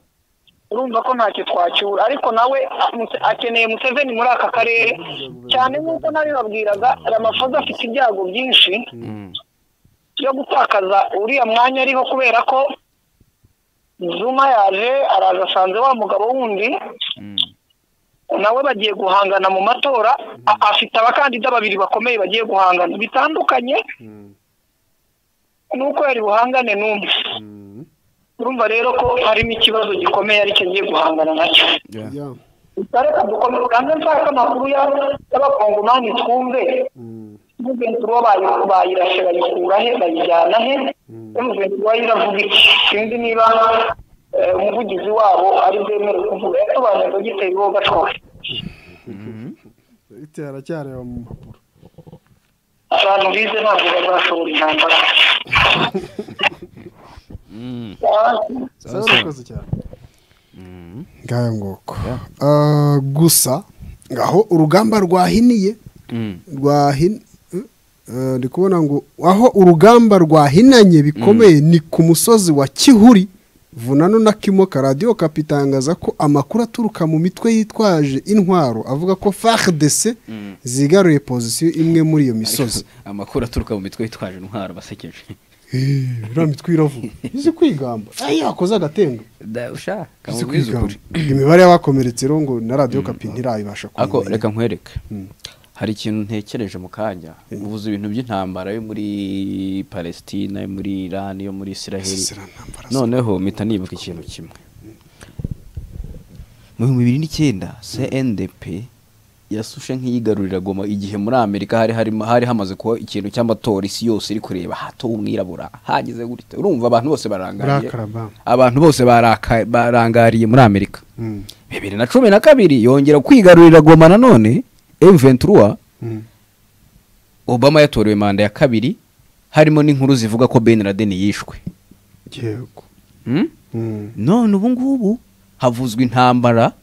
urumva ko ntacyo twacyura ariko nawe amuse- akeneye museveni muri aka karere cyane nk'uko nabibabwiraga ramafoza afite ibyago byinshi byo gutakaza uriya mwanya ariho kubera ko zuma yaje araza asanze wa mugabo wundi nawe bagiye guhangana mu matora a- afite abakandida babiri bakomeye bagiye guhangana bitandukanye nuko yari buhangane n'umwe urumva rero ko harimo ikibazo gikomeye aricyo ngiye guhangana nacyo Ya. reka dukomeze kandi nshaka amakuru ya- y'abakongomani twumve Mm. mugenzi bayi bayirashe bayikura he bayijyana he mugenzi wayo iravuga iki sinzi niba eh, umuvugizi wabo ari bwemere kuvuga yatubanza giteye ibiboga twose Ite aracyareba mu mpapuro abantu bize ntabwo bazashobora intambara Sawa, urakoze cyane ngaya ngoko Ah, gusa aho urugamba rwahiniye rwahin eh, ndi kubona ngo aho urugamba rwahinanye bikomeye ni ku musozi wa kihuri vunano na kimoka radiyo kapitangaza ko amakuru aturuka mu mitwe yitwaje intwaro avuga ko frdc zigaruye pozisiyo imwe muri iyo misozi amakuru aturuka mu mitwe yitwaje intwaro basekeje iriya mitwe iravuga izi kwigamba ayi yakoze agatendo Da, Izi usha kamubwize kwigamba. ukuri imibare y'abakomeretse rero ngo na radiyo kapi ntirayibasha ariko kumenya. reka nkwereke hari ikintu ntekereje mu kanya uvuze ibintu by'intambara yo muri palesitina yo muri irani yo muri israheli Sisera ntambara se. noneho mpita nibuka ikintu kimwe mu bihumbi bibiri n'icyenda cndp yasushe nk'iyigarurira goma igihe muri amerika hari harimo- hari hamaze kuba ikintu cy'amatora isi yose iri kureba hato umwirabura hagize gutya urumva abantu bose barangariye Burakara bam. abantu bose baraka- barangariye muri amerika Mm. bibiri na cumi na kabiri yongera kwigarurira goma nanone M23 Mm. Obama yatorewe manda ya kabiri harimo n'inkuru zivuga ko Ben Laden yishwe yego hmm? Mm. none ubu ngubu havuzwe intambara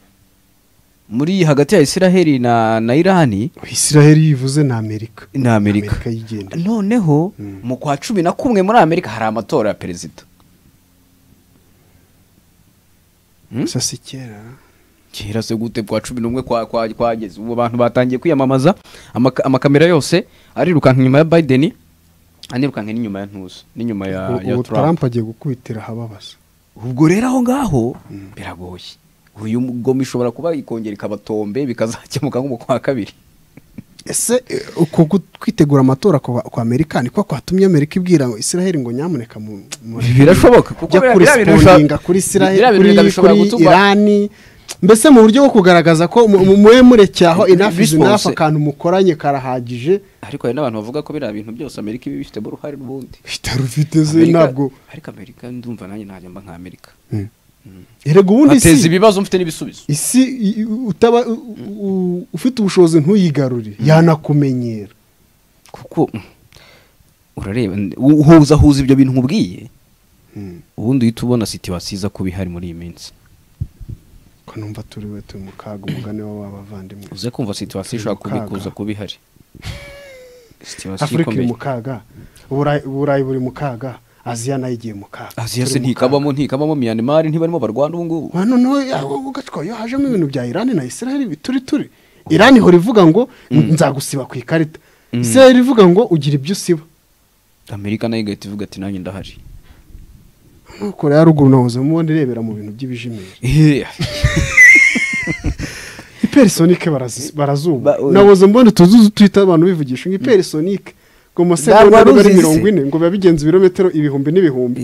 muri hagati ya Israheli na, na Irani israheli yivuze ni amerika na Amerika, Amerika yigendera. noneho Mm. mu kwa cumi na kumwe muri Amerika hari amatora ya perezida Hmm? gusa si kera kera se gute kwa cumi n'umwe kwa- kwa- kwageze ubu abantu batangiye kwiyamamaza amaka- amakamera yose arirukanka inyuma ya biden anirukanka n'inyuma ya ntuza n'inyuma ya Ubu- ya ubu trump tarampa agiye gukubitira ahababaza ubwo rero aho ngaho biragoye uyu mugoma ishobora kuba ikongera ikabatombe bikazakemuka nko mu kwa kabiri ese eh, uko gu- kwitegura amatora kwa kwa amerika niko kwatumye amerika ibwira ngo israheli ngo nyamuneka mu mu- birashoboka kuko jya biriya- kuri biriya bintu bishobora- sipondinga kuri israheli biriya bintu kuri, bishobora kuri gutuma- irani mbese mu buryo bwo kugaragaza ko mu- mu- mube murecyaho inafizi Response. nafu akantu mukoranye karahagije ariko hari n'abantu bavuga ko biriya bintu byose amerika iba ibifitemo uruhare n'ubundi bitarufite ze Amerika- ntabwo ariko amerika ndumva nanjye najya mba nka amerika erega ubundi ateza si ibibazo mfite n'ibisubizo isi i- utaba u- u- ufite ubushobozi ntuyigarurire yanakumenyera kuko mm, urareba n- u- uhuza huza ibyo bintu nkubwiye ubundi uhita ubona situwasiyo iza kuba ihari muri iyi minsi ko numva turi we turi mu kaga umugani wa w'abavandimwe uze kumva situwasiyo ishobora kuba Kaga. ikuza kuba ihari situwasiyo afurika iri ikomeye mu kaga uburayi uburayi buri mu kaga aziya nayo igiye mu kaga aziya se Turi mu ntikabamo ntikabamo miyanimari ntibarimo barwana ubu ngubu Wa noneho ugatwa iyo hajemo ibintu bya irani na israel bituri turi irani ihora ivuga ngo nzagusiba ku ikarita israel ivuga ngo ugira ibyo usiba amerika nayo igahita ivuga ati nanjye ndahari koreya ya ruguru nahoze mubona irebera mu bintu by'ibijimiri iperisonike barazi- Ba- barazumva oya. nahoze mbona utuzu twita abantu bivugisha ngo iperisonike ngo Ntabwo amasegonda wari ari uzizi. mirongo ine ngo biba bigenza ibirometero ibihumbi n'ibihumbi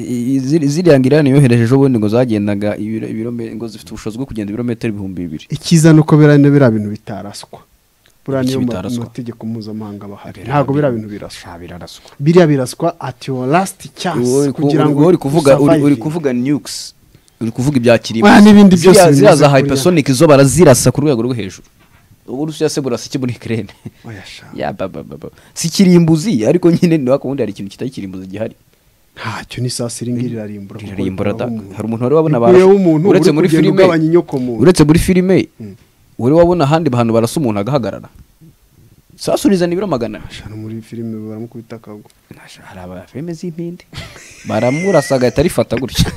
ziriya ngirane yohereje ejo bundi ngo zagendaga ibiro- ibirometero ngo zifite ubushobozi bwo kugenda ibirometero ibihumbi bibiri icyiza ni uko biriya ni biriya bintu bitaraswa buriya Iki niyo ma- bitaraswa? mategeko mpuzamahanga bahari Biriya ntabwo biriya bintu- bintu biraswa nta biraraswa biriya biraswa ati yo lasiti cyansi kugira ngo uri kuvuga uri- uri usurvive. kuvuga nukes uri kuvuga ibya kirima Ah, n'ibindi byose Ziriya- ziriya binyuze za kurya. hypersonic zo barazirasa ku rwego rwo hejuru ubu rusiya se burasa iki muri kirene Oya sha, ya ba ba ba ba. si kirimbuzi ariko nyine ni wako wundi hari ikintu kitari kirimbuzi gihari ntacyo n'isasi iri ngiri irarimbura kuko irarimbura rikuraho da umuntu. hari umuntu wari wabona Rikuyeho barashe- umuntu uretse uri muri kugenda filime ugabanya inyoko muntu. uretse muri filime wari wabona ahandi hantu barasa umuntu agahagarara sasu rizana ibiro magana ane. Sha, no muri filime baramukubita akagwa Nasha, hari abafilime z'impinde baramurasa agahita arifata gutya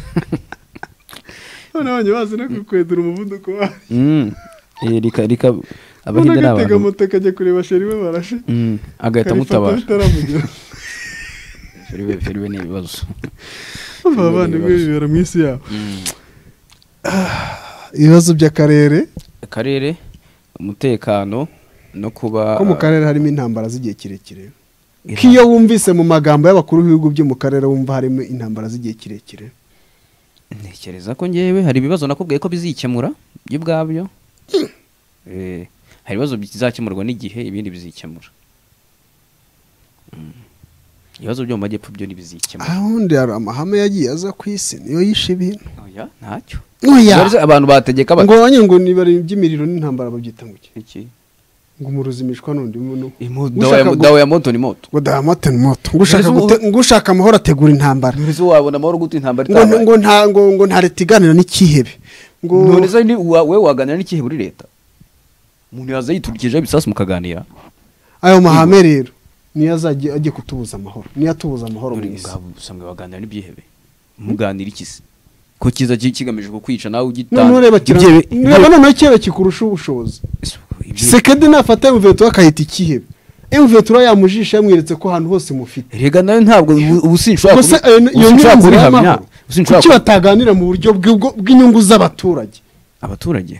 noneho njye bazi no kukwedura umuvuduko wayo Mm. Eh, rika rika ubona abahinde ni agatega abantu moto akajya kureba sheri we barashe Mm, karifata agahita amutabara bitaramugera filime filime ni ibibazo abavandimwe bibera mu isi yabo Ah, ibibazo by'akarere akarere umutekano no kuba ko mu karere harimo intambara z'igihe kirekire ko iyo wumvise mu magambo y'abakuru b'ibihugu byo mu karere wumva harimo intambara z'igihe kirekire ntekereza ko ngewe hari ibibazo nakubwiye ko bizikemura byo ubwabyo Eh, hari ibibazo bizakemurwa n'igihe ibindi bizikemura Mm. ibibazo byo mu majyepfo byo ntibizikemura ahundi hari amahame yagiye aza ku isi niyo yishe ibintu oya ntacyo Oya. Bari se- abantu bategeka ngo bati abanye ngo niba ari iby'imiriro n'intambara babyita ngo iki iki ngo umuruzimishwa n'undi muntu dawa ya- dawa ya moto ni moto ngo dahamate ni moto ngo ushaka Rezo- gute- ngo ushaka amahoro ategura intambara ntizo wabona amahoro guta intambara ngo itabaye ngo nta ngo ngo nta leta iganira n'ikihebe ngo ntizo ni wa- we waganira n'ikihe muri leta umuntu yaza yiturikijeho ibisasu mukaganira ayo mahame rero niyo azajya ajya kutubuza amahoro niyo atubuza amahoro mu Uri isi ngabo usanga baganira n'ibyihebe muganira iki se ko kiza ki- kigamije kukwica nawe ugitanga noneho ureba kira Ibyihebe- ureba noneho ikihebe kikurusha ubushobozi ibyihebe- sekedi nafata emuvetura akahita ikihebe emuvetura yamujisha yamweretse ko ahantu hose mufite rega nawe ntabwo ubu- ubu sinshobora gusa kubi- ayo ni- iyo ubu sinshobora nyungu kubihamya y'amahoro ubu sinshobora kuki kubi- bataganira mu buryo bw'ubwo- bw'inyungu z'abaturage abaturage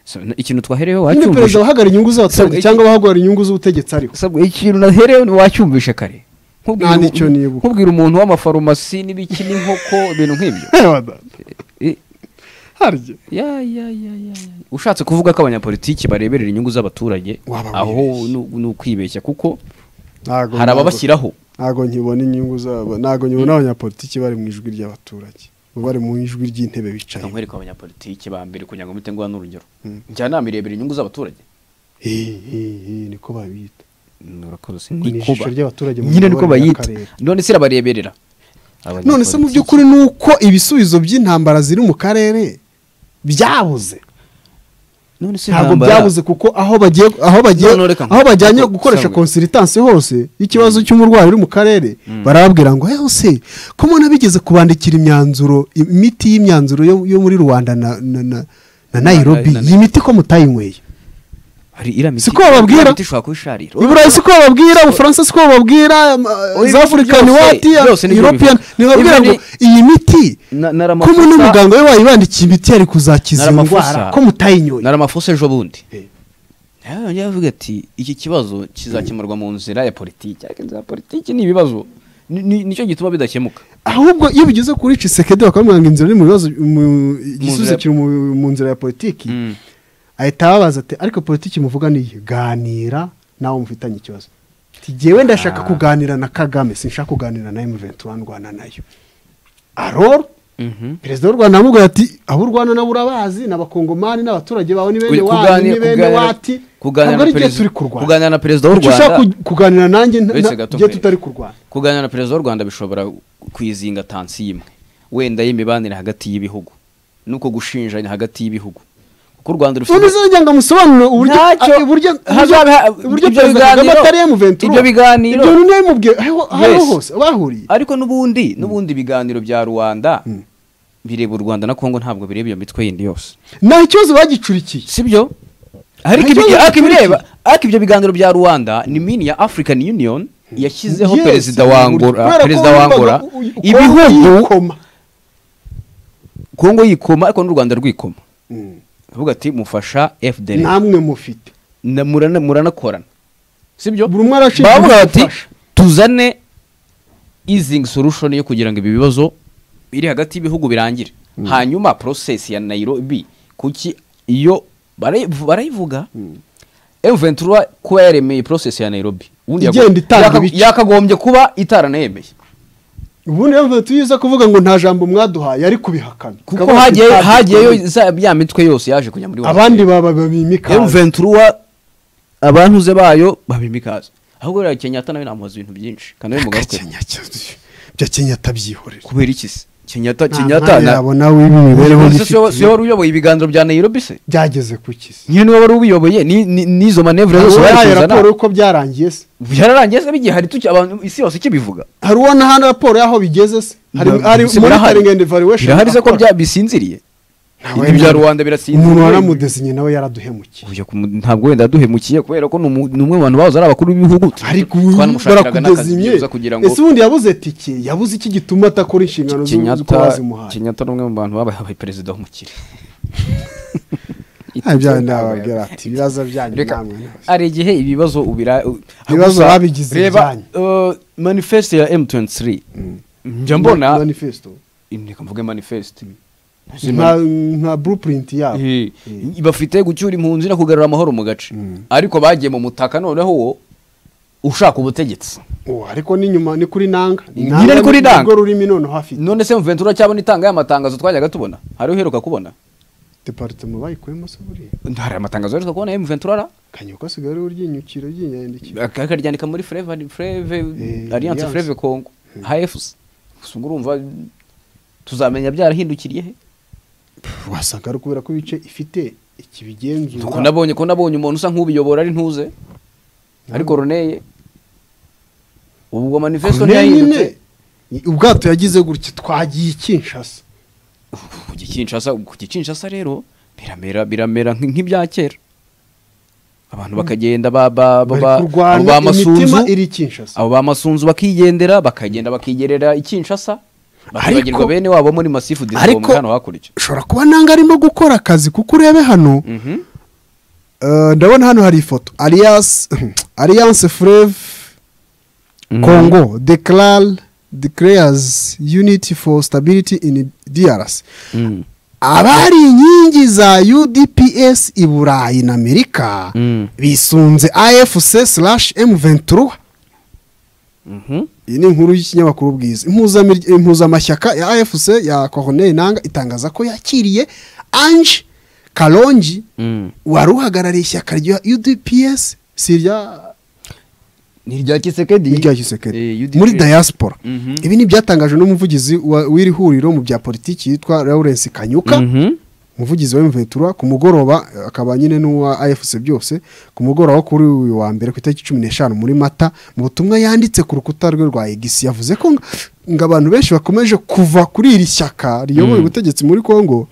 So, na- ikintu twaherewe nyine perezida wacyumvishe abahagarara inyungu z'abaturage Sabwa- cyangwa abahagarara inyungu z'ubutegetsi ariho Sabwa, ikintu naherewe ni wacyumvishe kare Nkubwira Nta umu- n'icyo nibuka. nkubwira umuntu w'amafarumasi n'ibiki n'inkoko ibintu nk'ibyo Ewa da, Eh, harya ya, ya, ya, ya, ya. ushatse kuvuga ko abanyapolitiki bareberera inyungu z'abaturage Waba aho ni ni ukwibeshya kuko Ntago- hari ababashyiraho ntago nkibona inyungu zabo ntago nkibona abanyapolitiki bari mu ijwi ry'abaturage bo bari mu ijwi ry'intebe bicaye nkwereka abanyapolitiki ba mbere kugira ngo mpite nguha n'urugero njyanama irebera inyungu z'abaturage niko babita murakoze Ni ijisho ry'abaturage mu nyine niko miyoborere bayita y'akarere. none se irabareberera none se mu by'ukuri ni uko ibisubizo by'intambara ziri mu karere byabuze none se ntabwo intambara- byabuze kuko aho bagiye aho bagiye None reka aho bajyanye nkuko- gukoresha Samuel. konsilitansi hose y'ikibazo cy'umurwayi uri mu karere barababwira ngo eho se ko mubona bigeze kubandikira imyanzuro imiti y'imyanzuro yo, yo muri rwanda na, na, na, na Nairobi na- na- iyi miti ko mutayinyweye hari iriya miti- Siko bababwira? iriya miti ishobora kuba isharira iburayi siko bababwira ubufaransa siko bababwira Oya, za afurikani byose- wati byose nibyo european bivuga. ntibabwira ngo Ibyo iyi miti Na- na ko Ramaphosa- n'umuganga we wayibandikiye imiti yari kuzakiza iyo Ramaphosa. ndwara ko mutayinyweye naramafuso ejo bundi Eh. yajya avuga ati iki kibazo kizakemurwa mu nzira ya politiki ariko inzira ya politiki ni ibibazo Ni- ni- nicyo gituma bidakemuka ahubwo iyo bigeze kuri cisekedi bakamwanga inzira ni mu bibazo mu- igisubizo nzira- kiri mu- mu nzira ya politiki ahita ababaza ati ariko politiki muvuga ni iyi ganira nawe mufitanye ikibazo ati jyewe ndashaka kuganira na kagame sinshaka kuganira na emuventura ndwana nayo aroro Mhm. perezida w'u rwanda yamubwiye ati abo urwana nabo urabazi ni abakongomani n'abaturage bawe ni bene wanyu Oya, ni kuganira- bene kuganira- wati kuganira ntabwo na ari byo perezida- turi kurwana kuganira na perezida w'u Icyo ushaka Rwanda- ku- kuganira nanjye nta- Uretse nta- gato byo nkwereke. tutari kurwana kuganira na perezida w'u rwanda bishobora kwizinga tansi y'imwe wenda y'imibanire hagati y'ibihugu nuko gushinjanya hagati y'ibihugu ko u rwanda rufite none se njya ngo amusobanurire uburyo Ntacyo. a- uburyo Hazabe ha- uburyo- uburyo ibyo perezida kagame biganiro- atari yamuventura ibyo biganiro- ibyo none yabimubwiye aho aho Yes. hose bahuriye ariko n'ubundi n'ubundi ibiganiro bya rubanda bireba u rwanda na kongo ntabwo bireba iyo mitwe yindi yose nta kibazo bagicurikiye si byo ariko Nta ibi- kibazo ariko ibireba gikurikira. ariko ibyo biganiro bya rwanda ni mini ya african union yashyizeho Yes, perezida wa kubera angora ko perezida wa wumvaga angora u- u- ibihugu yikoma. kongo yikoma ariko n'u rwanda rwikoma Mm. avuga ati mufasha fdr namwe mufite na- murana- muranakorana sibyo Buri umwe arashinzwe bavuga bati gufasha. tuzane easing solution yo kugira ngo ibi bibazo biri hagati y'ibihugu birangire hanyuma process ya nairobi kuki iyo barayi- barayivuga m23 kuba yaremeye process ya nairobi Ubundi yago- Igenda itanga yaka- ibice. yakagombye kuba itaranayemeye ubundi rero tuyiza kuvuga ngo nta jambo mwaduhaye ari kubihakana kuko Kavuga hagiye ati, hagiyeyo za- ya mitwe yose yaje kujya muri Washington. abandi baba bimikaze M23 abantuze bayo babimikaza ahubwo rero Kenyatta nawe namubaza ibintu byinshi kandi nawe mugaruke bya kenyata byihorera kubera iki se Kenyatta Nta Kenyatta mwanya yabona w'imibereho Se siyo- siyo n'ifite wari uyoboye ibiganiro bya Nairobi se byageze ku kisi nyine wari ubiyoboye ni- ni- n'izo manevure hari zose bari uwahaye kuzana raporo y'uko byarangiye se byararangiye se bigiye hari tuki abantu isi yose ikibivuga hari uwo nahana raporo y'aho bigeze se hari Ntabwo hari se birahari. monitoring and evaluation birahari se ko akora. bya bisinziriye Ntawe ibyo bya n'umwe. rubanda birasinziriye umuntu waramudesinye nawe yaraduhemukiye Uyu kumu- ntabwo wenda duhemukiye kubera ko ni umu- ni umwe mu bantu bahoze ari abakuru b'ibihugu ariko twanamushakiraga n'akazi barakudesinye byibuza kugira ngo ese ubundi yabuze tike yabuze iki gituma adakora inshingano z'uko Kenyatta bazimuhaye Kenyatta ni umwe mu bantu babaye perezida w'umukire ibyawe ndababwira ati ibibazo byanyu Reka, namwe ntibazimye." hari igihe ibibazo ubira u- Ibibazo gusa babigize reba ibyanyu. uh, manifeste ya M23 Ma- njya mbona manifesto reka mvuge manifeste nka nka blueprint yabo Eh, bafite gucyura impunzi no kugarura amahoro mu gace ariko bagiye mu mutaka noneho wo ushaka ubutegetsi Oh, ariko ni nyuma ni kuri nanga Nyine ni kuri nanga. urwo rurimi noneho hafite none se mventura cyabona itanga y'amatangazo twajyaga tubona hari uheruka kubona departement bayikuyemo se buriya hari amatangazo aheruka kubona M23 kanyuka asigaye ari uryinyukira ryinyandikiye Ak- akaryandika muri Fleva Fleve Eh, Alliance Alliance. Fleve Congo HFC gusa ubwo urumva tuzamenya byarahindukiriye he wasanga ari ukubera ko ibice ifite ikibigenzura ko nabonye ko nabonye umuntu usa nk'ubiyobora ari ntuze ariko Roneye ubwo manifesto Corneille nyine ntiyahindutse ubwato yagize gutya twagiye ikinshasa ku Gikinshasa ku Gikinshasa rero biramera biramera nk- nk'ibya kera abantu bakagenda ba ba ba- ba bari kurwana abo ba imitima masunzu iri ikinshasa abo ba masunzu bakigendera bakagenda bakigerera ikinshasa bakibagirwa Ariko- bene wabo muri masifu disco ariko- hano hakurya ushobora kuba nanga arimo gukora akazi kuko urebe hano Mhm. eh, ndabona hano hari ifoto alliance alliance freve Congo declare declares unity for stability in DRC Mm. abari inkingi za UDPS i Burayi na Amerika Mm. bisunze AFC slash M23 Mhm. iyi ni inkuru y'ikinyamakuru bwiza Impuzamir- impuzamashyaka ya AFC ya Corneille Nanga itangaza ko yakiriye Ange Kalonji Mm. wari uhagarariye ishyaka rya UDPS si irya ni irya kisekedi n'irya Tshisekedi. Eh, UDPS. muri diaspora Mhm. ibi ni ibyatangajwe n'umuvugizi wa- w'iri huriro mu bya politiki yitwa lawrence kanyuka Mhm. umuvugizi wa mvetura ku mugoroba eh, akaba nyine n'uwa afc byose ku mugoroba wo kuri uyu wa mbere ku itariki cumi n'eshanu muri mata mu butumwa yanditse ku rukuta rwe rwa egisi yavuze ko ngo- ngo abantu benshi bakomeje kuva kuri iri shyaka riyoboye ubutegetsi muri congo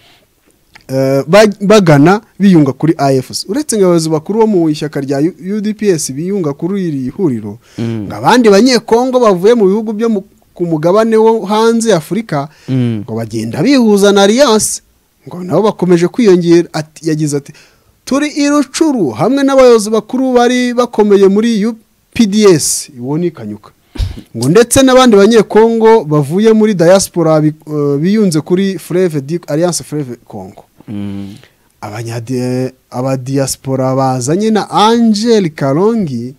eh, ba- bagana biyunga kuri afc uretse ngo abayobozi bakuru bo mu ishyaka rya U- udps biyunga kuri iri huriro ngo abandi banyekongo bavuye mu bihugu byo mu- ku mugabane wo hanze ya afurika Mm. ngo bagenda bihuza na alliance ngo nabo bakomeje kwiyongera ati yagize ati turi i rucuru hamwe n'abayobozi bakuru bari bakomeye muri UPDS uwo ni kanyuka ngo ndetse n'abandi banyekongo bavuye muri diaspora bi- eh, biyunze kuri Freve Di- Alliance Freve Congo Mm. abanyadi- abadiaspora bazanye na angel karongi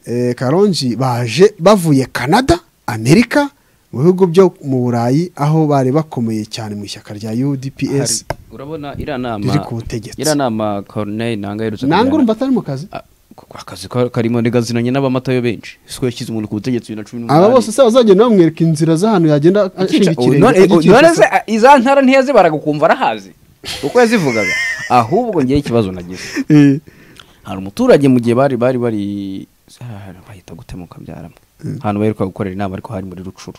eh, karongi baje bavuye canada amerika mu bihugu byo mu burayi aho bari bakomeye cyane mu ishyaka rya udps Hari- urabona iriya nama riri ku butegetsi iriya nama Corneille nanga aherutse nanga kujyana- urumva atari mu kazi Ah, ku- akazi ka- karimo ntigazinanye n'abamatayo benshi siko yashyize umuntu ku butegetsi bibiri na cumi aba bose se bazagenda bamwereka inzira z'ahantu yagenda ashinga Ikinci- ikirenge none- ajya i none Kinshasa. se, ah, iza ntara ntiyazibaraga ukumva arahazi uko yazivugaga ahubwo ngewe ikibazo nagize hari umuturage mu gihe bari bari bari ah, bahita gutemuka byaramo ahantu baheruka gukorera inama ariko hari muri rucuru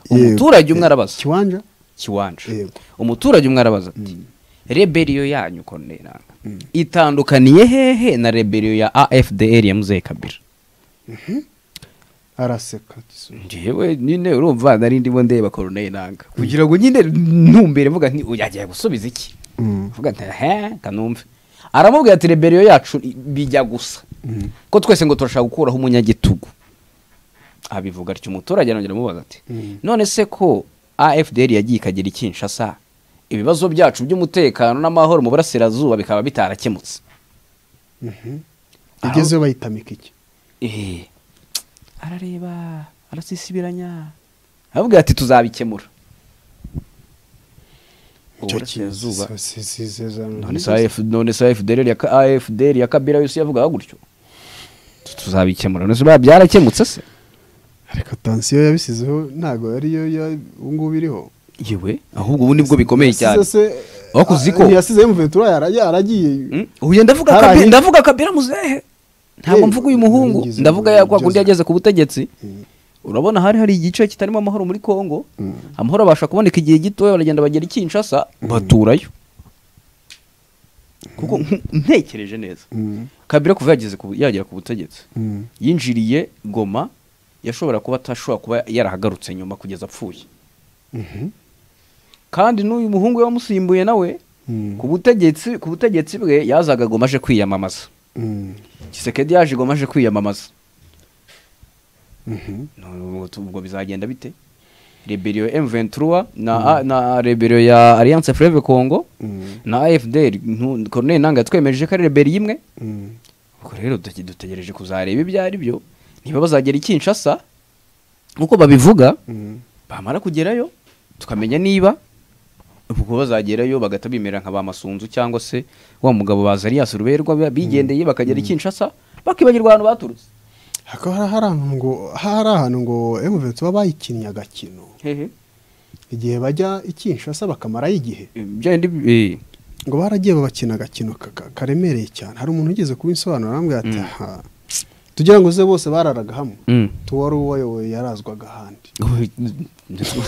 umuturage umwe arabaza kiwanja kiwanja Yego. umuturage umwe arabaza ati reberiyo yanyu konderanga itandukaniye hehe na reberiyo ya afdr ya muzehe kabira araseka gisubizo. njyewe nyine urumva nari ndimo ndeba koroneri nanga kugira ngo nyine ntumbere mvuga nti uyu agiye gusubiza iki Mm. mvuga nti he kanumve aramubwira ati reberiyo yacu bijya gusa ko twese ngo turashaka gukuraho umunyagitugu abivuga atyo umuturage arongera amubaza ati none se ko afdr yagiye ikagera i kinshasa ibibazo byacu by'umutekano n'amahoro mu burasirazuba bikaba bitarakemutse igezeyo bayitamika iki Eh, arareba arasisibiranya aravuga ati tuzabikemura uburasirazuba none se AF none se AFDL ya Ka- AFDL ya Kabila yose yavugaga gutyo Tu- tuzabikemura none se ba- byarakemutse se reka tansiyo yabisizeho ntabwo ariyo ya- ubu ngubu iriho yewe ahubwo ubu nibwo bikomeye cyane Yasize se- Aho kuzi ko- Ah, yasize mventura yara- yaragiye Mm, uyu ndavuga Hari Kabila ahi- ndavuga Kabila muzehe ntabwo Eh, mvuga uyu muhungu ngize ndavuga ngo ya kwa kundi ngeze- yageze ku butegetsi Mm. urabona hari hari igice kitarimo amahoro muri Kongo amahoro abasha kuboneka igihe gitoya baragenda bagera i Kinshasa baturayo kuko nk- ntekereje neza Mm, Kabila kuva yageze ku- yagera ku butegetsi mm, yinjiriye goma yashobora kuba atashobora kuba yarahagarutse nyuma kugeza apfuye mhm, kandi n'uyu muhungu we wamusimbuye nawe mm, ku butegetsi ku butegetsi bwe yazaga goma aje kwiyamamaza mm, gisekedi yaje goma aje kwiyamamaza mhm. None ubwo- ubwo bizagenda bite reberiyo M23 na na reberiyo ya Alliance Fleuve Congo Mm. na AFDL ntu- Corneille Nangaa twemeje ko ari reberiyo imwe Mm. ubwo rero duke- dutegereje kuzareba ibyo ari byo niba bazagera i Kinshasa nk'uko babivuga Mm. bamara kugerayo tukamenya niba ubwo bazagerayo bagahita bimera nka ba masunzu cyangwa se wa mugabo ba Zarias Ruberwa ba- bigendeye bakagera i Kinshasa bakibagirwa ahantu baturutse Hakaba hari hari ahantu ngo hari ahantu ngo M23 bayikinnye agakino hehe igihe bajya i Kinshasa bakamarayo igihe byandi eh ngo baragiye babakina agakino ka- ka- karemereye cyane hari umuntu ugeze kubisobanura arambwira ati Mm. "Aha, tugira ngo uze bose bararaga hamwe Mm. tuwari uwayoboye yarazwaga ahandi Ubu-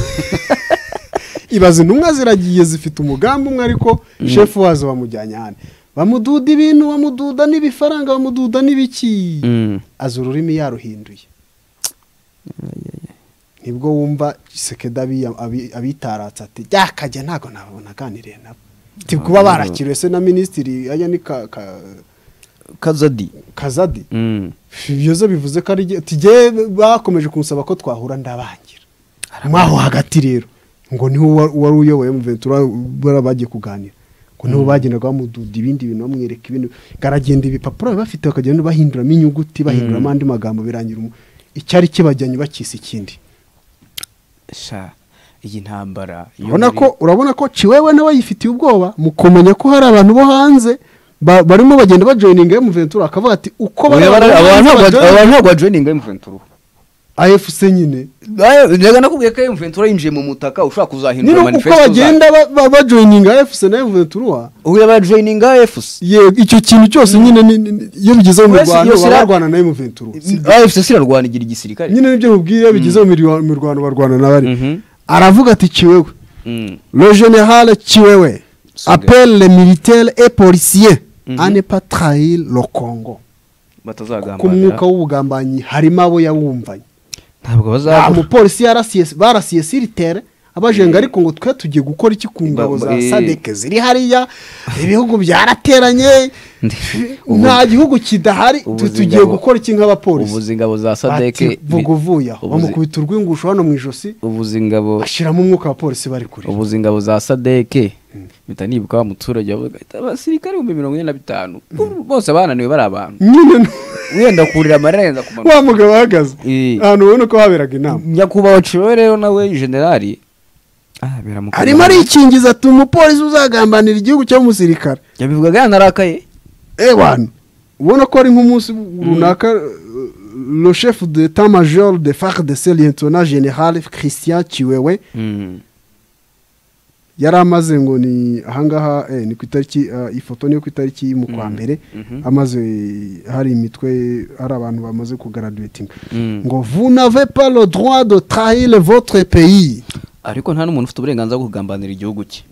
ibaze intumwa ziragiye zifite umugambi umwe ariko shefu wazo bamujyanye ahandi bamududa ibintu bamududa n'ibifaranga bamududa n'ibiki Mm. aza ururimi yaruhinduye nibwo wumva sekeda abitaratse ati byakajya ntabwo nababona aganiriye nabo ti kuba barakiriwe se na minisitiri ajya ni ka- ka- kazadi kazadi Mm. ibyo zo bivuze ko ari jye- ati jye bakomeje kumusaba ko twahura ndabangira mwaho hagati rero ngo niwe wa- wari uyoboye muventura bariya bagiye kuganira ngo niwe bagendaga bamududa ibindi bintu bamwereka ibintu garagenda ibipapuro bafite bakagenda bahinduramo inyuguti bahinduramo andi magambo birangira umu- icyari kibajyanye bakisa ikindi sha iyi ntambara iyo urabona muri- ko urabona ko ciwewe nawe yifitiye ubwoba mu kumenya ko hari abantu bo hanze ba- barimo bagenda bajoyininga emuventura akavuga ati uko Oya, bariya bari- abantu bantu ntabwo- bajoyininga- abantu ntabwo bajoyininga M23 AFC nyine reka nakubwiye ko M23 yinjiye mu mutaka ushobora kuzahindura niba uko manifesto bagenda bajoyininga efuse na emuventura ubu yabajoyininga efusi icyo kintu cyose nyine ni- ni- ni- iyo bigezeho mu Wese rwanda iyo baba sira- barwana na emuventura efusi irarwana igira igisirikare nyine nibyo mubwiye iyo bigezeho mu rwa- mu rwanda barwana na bari Mhm. aravuga ati ciwewe Mm. le général ciwewe Suge. appelle les militaires et policiers à ne pas trahir le congo ku mwuka batazagambanira w'ubugambanyi harimo abo yawumvanye ntabwo nta bazabura mupolisi yarasiye barasiye siritere abajenga ariko ngo twe tugiye gukora iki ku ngabo za Ba- eh. sadeke ziri hariya ibihugu byarateranye Ndi- nta gihugu kidahari tu- Ubuzi tugiye ngabo- gukora iki nk'abapolisi ubuzi ingabo za bati sadeke vuga uvuye aho ubuzi- bamukubita urwingusho hano mu ijosi ubuzi ingabo bashyiramo umwuka abapolisi bari kure ubuzi ingabo za sadeke mpita nibuka wa muturage wavuga ati, abasirikare ibihumbi mirongo ine na bitanu Ubu bose bananiwe bari abantu nyine n- wenda kurira amarira yenda kumanuka wa mugabo ahagaze Eh. ahantu ubona ko haberaga inama nyakubahwa ciwe rero nawe generali ah, biramukomeye. arimo arikingiza ati umupolisi uzagambanira igihugu cyangwa umusirikare yabivugaga yanarakaye ewana ubona ko ari nk'umunsi runaka uh, le chef d'état major de far de se lieutenant général christian kiwewe yari amaze ngo ni ahangaha eh, ni ku itariki ah, iyi foto niyo ku itariki mu kwa mbere amaze hari imitwe hari abantu bamaze kugaradiwetinga ngo vunave pas le droit de trahir votre pays ariko nta n'umuntu ufite uburenganzira bwo kugambanira igihugu cye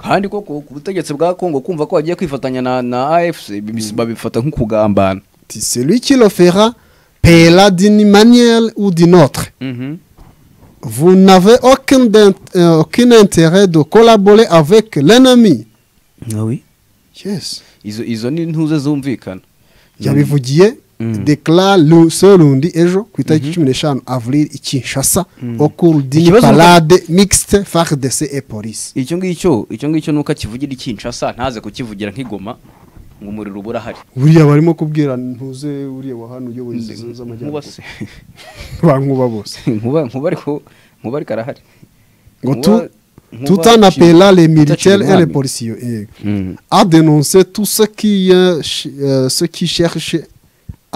kandi koko ku butegetsi bwa kongo kumva ko bagiye kwifatanya na na afc bi- babifata nk'ukugambana Ti, celui qui le fera paiera d'une manière ou d'une autre vous n'avez aucun, d'int- euh, aucun intérêt de collaborer avec l'ennemi nawe yes izo izo ni ntuze zumvikana yabivugiye Mm. declare lu- so rundi ejo ku itariki cumi n'eshanu avril i kinshasa au cours d'une Ikibazo nuko- parade mixte fardc et police icyo ngicyo icyo ngicyo nuko akivugira ikinshasa ntaze kukivugira nk'igoma ngo umuriro uba urahari buriya barimo kubwira ntuze uriya wa hano uyoboye izi zo nkuba z'amajyaruguru se bankuba bose nkuba nkuba ariko nkuba ariko arahari ngo Nkuba- tu nkuba tout en appelant les militaires Utacira et les umwami. policiers yego. Mm. à dénoncer tous ceux qui, euh, ch- euh, ceux qui cherchent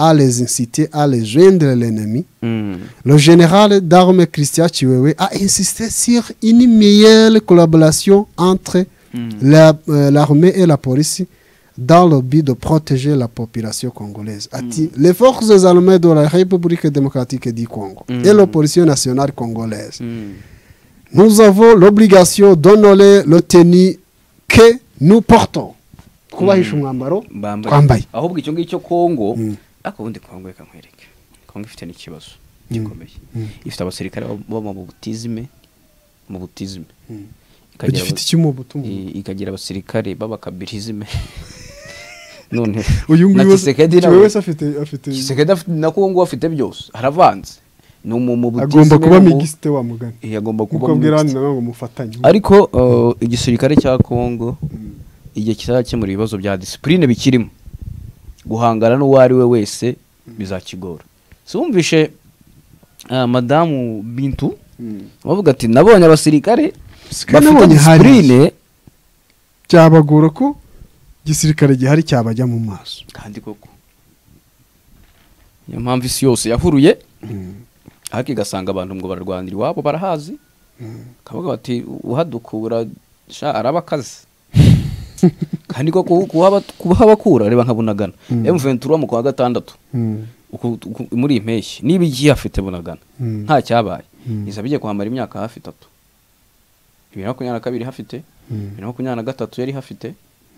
à les inciter à les joindre l'ennemi. Mm. Le général d'armes Christian Chiwewe a insisté sur une meilleure collaboration entre la- euh, l'armée et la police dans le but de protéger la population congolaise. A-t-il- Les forces armées de la République démocratique du Congo et la police nationale congolaise Mm. nous avons l'obligation d'honorer le tenue que nous portons kubahisha umwambaro Bambaye. twambaye ahubwo icyo ngicyo kongo Mm. ariko ubundi kongo reka nkwereke kongo ifite n'ikibazo gikomeye ifite abasirikare baba- baba mu butizime mu butizime ikagira gifite aba- icy'umubuto i- ikagira abasirikare b'abakabirizime none uyu na nguyu wese Tshisekedi uyu nawe- wese afite afite Tshisekedi afite- na kongo afite byose haravanze ni umu mu butizime agomba kuba no mu- migisite wa mugani Eh, agomba kuba kuko abwira hano mixte. nawe ngo mufatanye ariko uh, igisirikare cya kongo igihe kizakemura ibibazo bya disipurine bikirimo guhangana n'uwo ari we wese bizakigora sumvishe uh, madamu bintu bavuga ati nabonye abasirikare Sika bafite nabonye disipurine byabagora ko igisirikare gihari cyabajya mu maso kandi koko niyo mpamvu isi yose yahuruye ariko igasanga abantu ngo bararwanira iwabo barahazi kavuga bati uhadukura sha arabakaze kandi koko kuhaba- kuhabakura reba nka bunagana M23 mu kwa gatandatu Mm. uku- uku- muri iyi mpeshyi niba igiye afite bunagana Mm. nta cyabaye Mm. izaba igiye kuhamara imyaka hafi itatu bibiri na makumyabiri na kabiri hafite bibiri na makumyabiri na gatatu yari hafite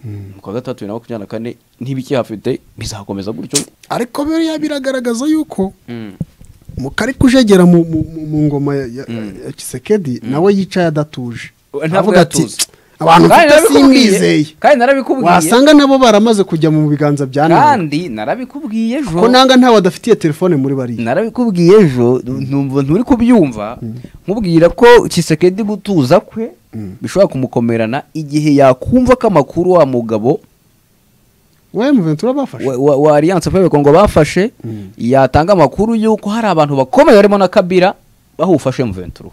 mu kwa gatatu bibiri na makumyabiri na kane ntibikihafite bizakomeza gutyo ariko biriya biragaragaza yuko mu kari kujegera mu, mu, mu- mu ngoma ya, ya, ya kisekedi nawe yicaye adatuje We- ntabwo avuga ati yatuza. abantu Kandi mfite narabikubwiye, simbizeye kandi narabikubwiye wasanga nabo baramaze kujya mu biganza bya none kandi narabikubwiye ejo ko nanga ntawe adafitiye telefone muri bariya narabikubwiye ejo numva nturi kubyumva nkubwira ko kisekedi gutuza kwe bishobora kumukomerana igihe yakumva ko amakuru wa mugabo we muventura bafashe wa- wa wa alliance pawe kongo bafashe yatanga amakuru y'uko hari abantu bakomeye barimo na kabira bahufashe muventuru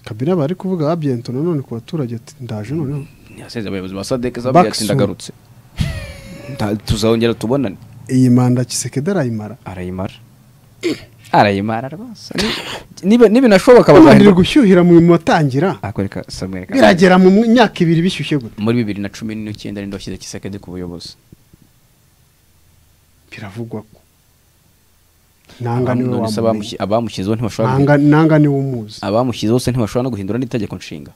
kabira bari kuvuga abyento nanone ku baturage ati ndaje noneho yaseze abayobozi ba sadeke zabwiye ati Backsoon. ndagarutse Nta- tuzongera tubonane iyi manda kisekedi arayimara arayimara arayimara rwose niba binashoboka babanira bazahindura gushyuhira mu matangira akwereka samweri Kagame. biragera mu myaka ibiri bishyushye gute muri bibiri na cumi n'icyenda ninde washyize kisekedi ku buyobozi biravugwa ko nanga niwe None wamumenye se abamushyi- abamushyizeho ntibashobora nanga nanga niwe umuzi abamushyizeho se ntibashobora no guhindura n'itegeko nshinga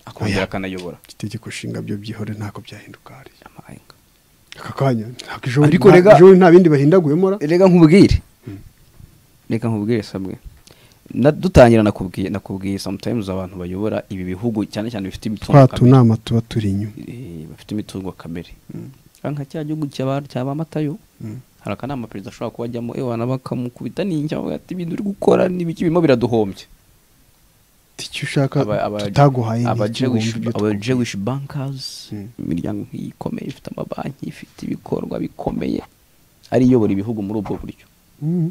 akongera akanayobora itegeko nshinga byo byihore ntako byahinduka hariya Amarenga. aka kanya ntabwo ejo Ariko nta- rega- ejo nta bindi bahindaguyemo ra reka nkubwire reka nkubwire samwe Na- dutangira nakubwiye nakubwiye sometimes abantu bayobora ibi bihugu cyane cyane bifite imitungo twa kamere tunama tuba turi inyuma eh, bafite imitungo kamere Kandi nka cya gihugu cyaba cyaba matayo hari akanama perezida ashobora kuba ajyamo ewana bakamukubita n'injya bavuga ati ibintu uri gukora n'ibiki birimo biraduhombye icyo ushaka Aba- aba- tutaguhaye ni aba iki ngo Jewish- wumve ibyo aba twumva. Jewish bankers Mm. imiryango nk'iyi ikomeye ifite amabanki ifite ibikorwa bikomeye ari iyobora ibihugu muri ubwo buryo Mm.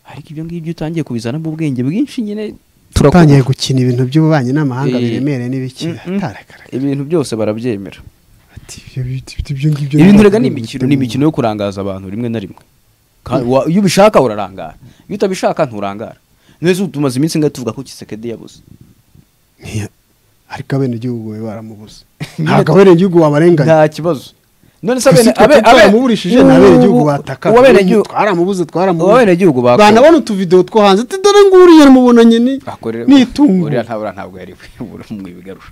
ariko ibyo ngibyo utangiye kubizanamo ubwenge bwinshi nyine utangiye gukina ibintu by'ububanyi n'amahanga Eh, biremereye n'ibikira mm-mm. tarakara ibintu byose barabyemera ati ibyo biti biti ibyo ngibyo ibintu ntabwo rega ni biri imikino gutegura. ni imikino yo kurangaza abantu rimwe na rimwe Ka- wa- iyo ubishaka urarangara iyo utabishaka nturangara neza ubu tumaze iminsi ngaho tuvuga ko kisekedi yabuze Ntiya- ariko abenegihugu bari baramubuze ntabwo abenegihugu wabarenganya nta kibazo none se isi abene twe twaramubulishije ni abenegihugu bataka uwabenegihugu twaramubuze twaramubuze uwabenegihugu bakora banabona utuvidewo two hanze ati dore nguriya mubonanye ni bakorera ni itungo uriya ntabura ntabwo yari mwibigarura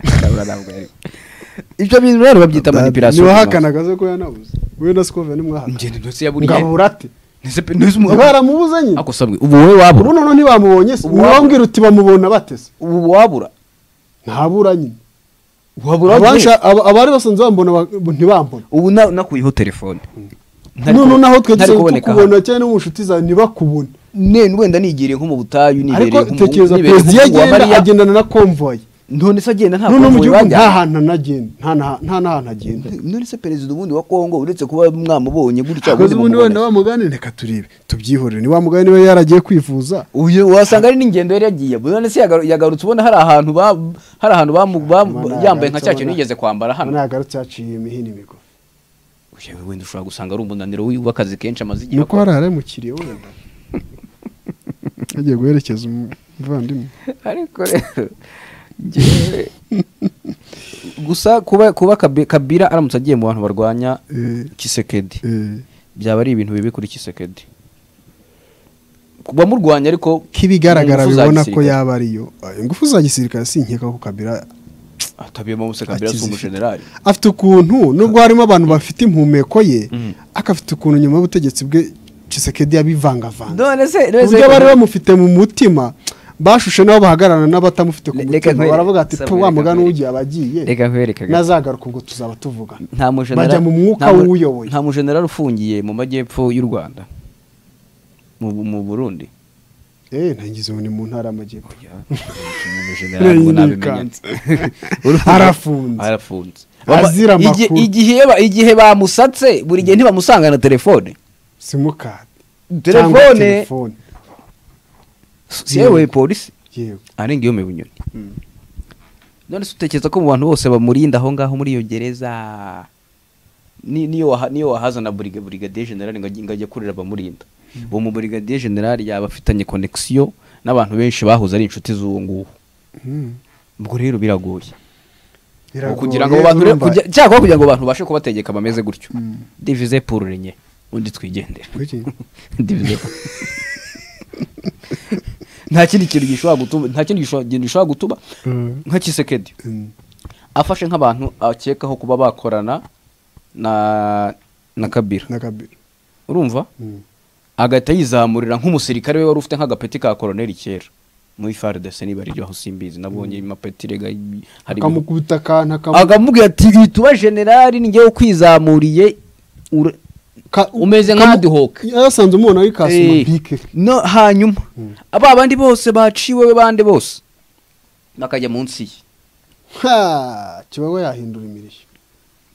ntabura ntabwo yari ibyo bintu rero babyita manipulation ntibahakanaga zo ko yanabuze we na sikove nimwahakana ngende ndose yaburiye ngabura ati Nese pe- nese umu- ntibaramubuze nyine ako sabwe ubu wowe wabura ubu noneho ntibamubonye se Uwabura. wambwira uti bamubona batese ubu wabura ntabura nyine wabura Abansha- aba- abari basanze bambona ba- ntibambona ubu na- nakuyeho telefone Ntari noneho kubona- naho twe ntari dusanzwe kuboneka tukubona cyane no mu nshuti zawe ntibakubone ne wenda nigiriye nko mu butayu nibereye ariko nko mu- tekereza nibereye perezida iyo nko mu wa agenda Mariya. agendana na konvoyi none se agenda nta noneho mu konvoyi gihugu bajyanye. nta hantu anagenda nta na- nta n'ahantu agenda none se perezida ubundi wa Kongo uretse kuba mwamubonye gutya akoze ubundi ubundi wenda mumubone. bamugane reka turebe tubyihorere ni wa mugani niba yaragiye kwivuza uyu wasanga ari n'ingendo yari yagiye none se yagaru- yagarutse ubona hari ahantu ba hari ahantu bamu- bamu- Ubona yambaye nka yagarutse cya kintu ubona- yigeze kwambara hano ubona yagarutse yaciye imihini migo Yewe wenda ushobora gusanga ari umunaniro w'akazi kenshi amaze igihe ni uko akora. hari aramukiriye wenda yagiye guherekeza umuvandimwe ariko rero njyewe gusa kuba kuba Kabi- kabira aramutse agiye mu bantu barwanya Eh, kisekedi eh. byaba ari ibintu bibi kuri kisekedi bamurwanya ariko k'ibigaragara mu ngufu za bibona ko gisirikare. yaba ariyo Ayo, ingufu za gisirikare sinkeka ko kabira atabiyemo bose kabira si Akizifite. umujenerali afite ukuntu nubwo harimo abantu bafite impumeko ye ariko afite ukuntu nyuma y'ubutegetsi bwe Tshisekedi yabivangavanga none se ku buryo bari bamufite mu mutima bashushe n'abo bahagararana n'abatamufite ku Le- mutima reka nkwereke- baravuga ati Samuel, tu wa reka mugani nkwereke. w'ugiye abagiye Reka nkwereke gato. nazagaruka ubwo tuzaba tuvugana nta mujenerali bajya mu mwuka nta mu- w'uyoboye nta mujenerali ufungiye mu majyepfo y'u rwanda mu, mu burundi eee ntangize ubu ni mu ntara y'amajyepfo umujenerali ngo Nyine nabimenya. yikanze. Arafunze. arafunze Azira Baba- igi- amakuru. igihe yaba- igihe bamusatse buri gihe ntibamusanga na telefone simukadi cyangwa telefone telefone yewe polisi yewe arenga iyo mu bunyoni none se utekereza ko mu bantu bose bamurinda aho ngaho muri iyo gereza ni- niyo waha- niyo wahazana buriga brigadier general ngo ajye- ngo ajye kurira abamurinda uwo mu brigadier general yaba afitanye connection n'abantu benshi bahoze ari inshuti z'uwo nguwo Mm. ubwo rero biragoye Ngo Biragoye, kugira ngo abo bantu urumva, kujya- cyangwa kugira ngo abantu babashe kubategeka bameze gutyo divize pour renye undi twigendera kuki? Divize. nta kindi kintu gishobora gutuma nta kindi gisho- gishobora gutuma Mm. nka kisekedi Mm. afashe nk'abantu akekaho kuba bakorana na na kabira na kabira urumva Mm. agahita yizamurira nk'umusirikare we wari ufite nk'agapeti ka koroneri kera muri faridese niba ari iryo aho simbizi nabonye amapeti rega hari ibintu- akamukubita akantu akamu- akamubwira ati wituba generali ni njyewe ukwizamuriye ura- ka- umeze nka kamu- Adihoke. yasanze umubona w'ikasuma Eh, bike no hanyuma aba bandi bose baciwe we bande bose bakajya munsi ye Ha, kibaho yahindura imirishyo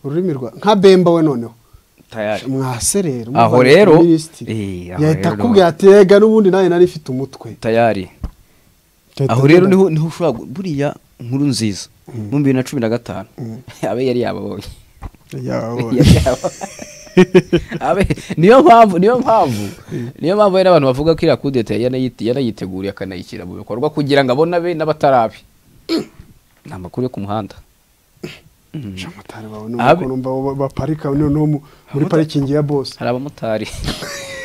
ururimi rwa nka bemba we noneho tayari mwaserera Aho umuvandimwe rero- minisitiri. Eh, aho yahita rero- akubwira ati rega n'ubundi nawe nari ifite umutwe tayari Yahita aho rero agira- niho niho ushobora gu- buriya nkuru nziza mu bibiri na cumi na gatanu abe yari yababonye Yawe. Yari yababonye. Abe- niyo mpamvu niyo mpamvu niyo mpamvu hari n'abantu bavuga ko iriya kudeta yanayite- yanayiteguriye akanayishyira mu bikorwa kugira ngo abone abe n'abatarabe ni amakuru yo ku muhanda Abamotari bawe Abe- n'ukuntu ba- baparika noneho mu- muri parikingi ya bose hari abamotari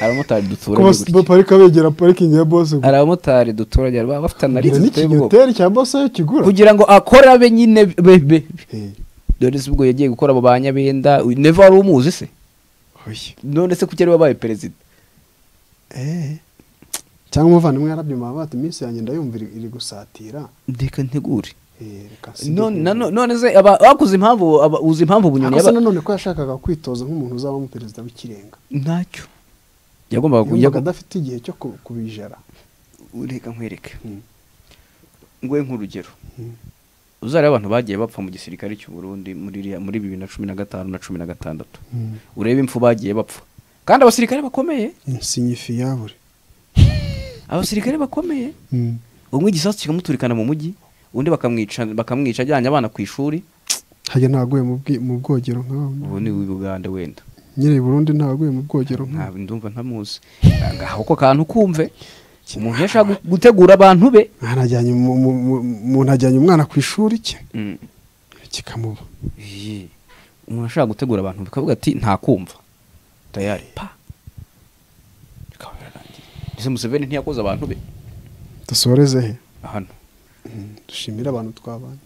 hari abamotari ko duturanye bas- gutya. baparika begera parikingi ya bose hari abamotari duturanye baba bafite analize ziteye ubwoba n'ikinyoteri cya bose yo kigura kugira ngo akore abe nyine be- be Eh, dore se ubwo yagiye gukora abo ba nyabenda uyu neva wari umuzi se oya. none se kuki ari wabaye perezida Eh. cyangwa umuvandimwe yarabyuma bati iminsi yanjye ndayumva iri iri gusatira ndeka ntegure Eh, reka none sibyo. nano- none se aba- bakoze impamvu aba- uzi impamvu bunyoni Ako se yaba nanone ko yashakaga kwitoza nk'umuntu uzabamo perezida w'ikirenga ntacyo yagombaga yumvaga kujya adafite igihe cyo ku- kubijara reka nkwereke Mm. nguhe nk'urugero Mm. uzareba abantu bagiye bapfa mu gisirikare cy'u Burundi muri iriya- muri bibiri na cumi na gatanu na cumi na gatandatu urebe impfu bagiye bapfa kandi abasirikare bakomeye insinyifiyabure abasirikare bakomeye umwe igisasu kikamuturikana mu mujyi undi bakamwica bakamwica ajyanye abana ku ishuri hajya ntaguye mu bwi- mu bwogero nkawe ubu ni Uganda wenda nyine i burundi ntaguye mu bwogero nkawe ntabwo ndumva ntamuzi ngaho ako kantu kumve umuntu iyo ashaka gutegura abantu be Mwana ajyanye mu- mu- mu- umuntu ajyanye umwana ku ishuri cye kikamuba Iyi. umuntu ashaka gutegura abantu bikavuga ati ntakumva tayari pa bikaba birarangiye ese museveni ntiyakoze abantu be dusoreze he hano dushimire abantu twabanye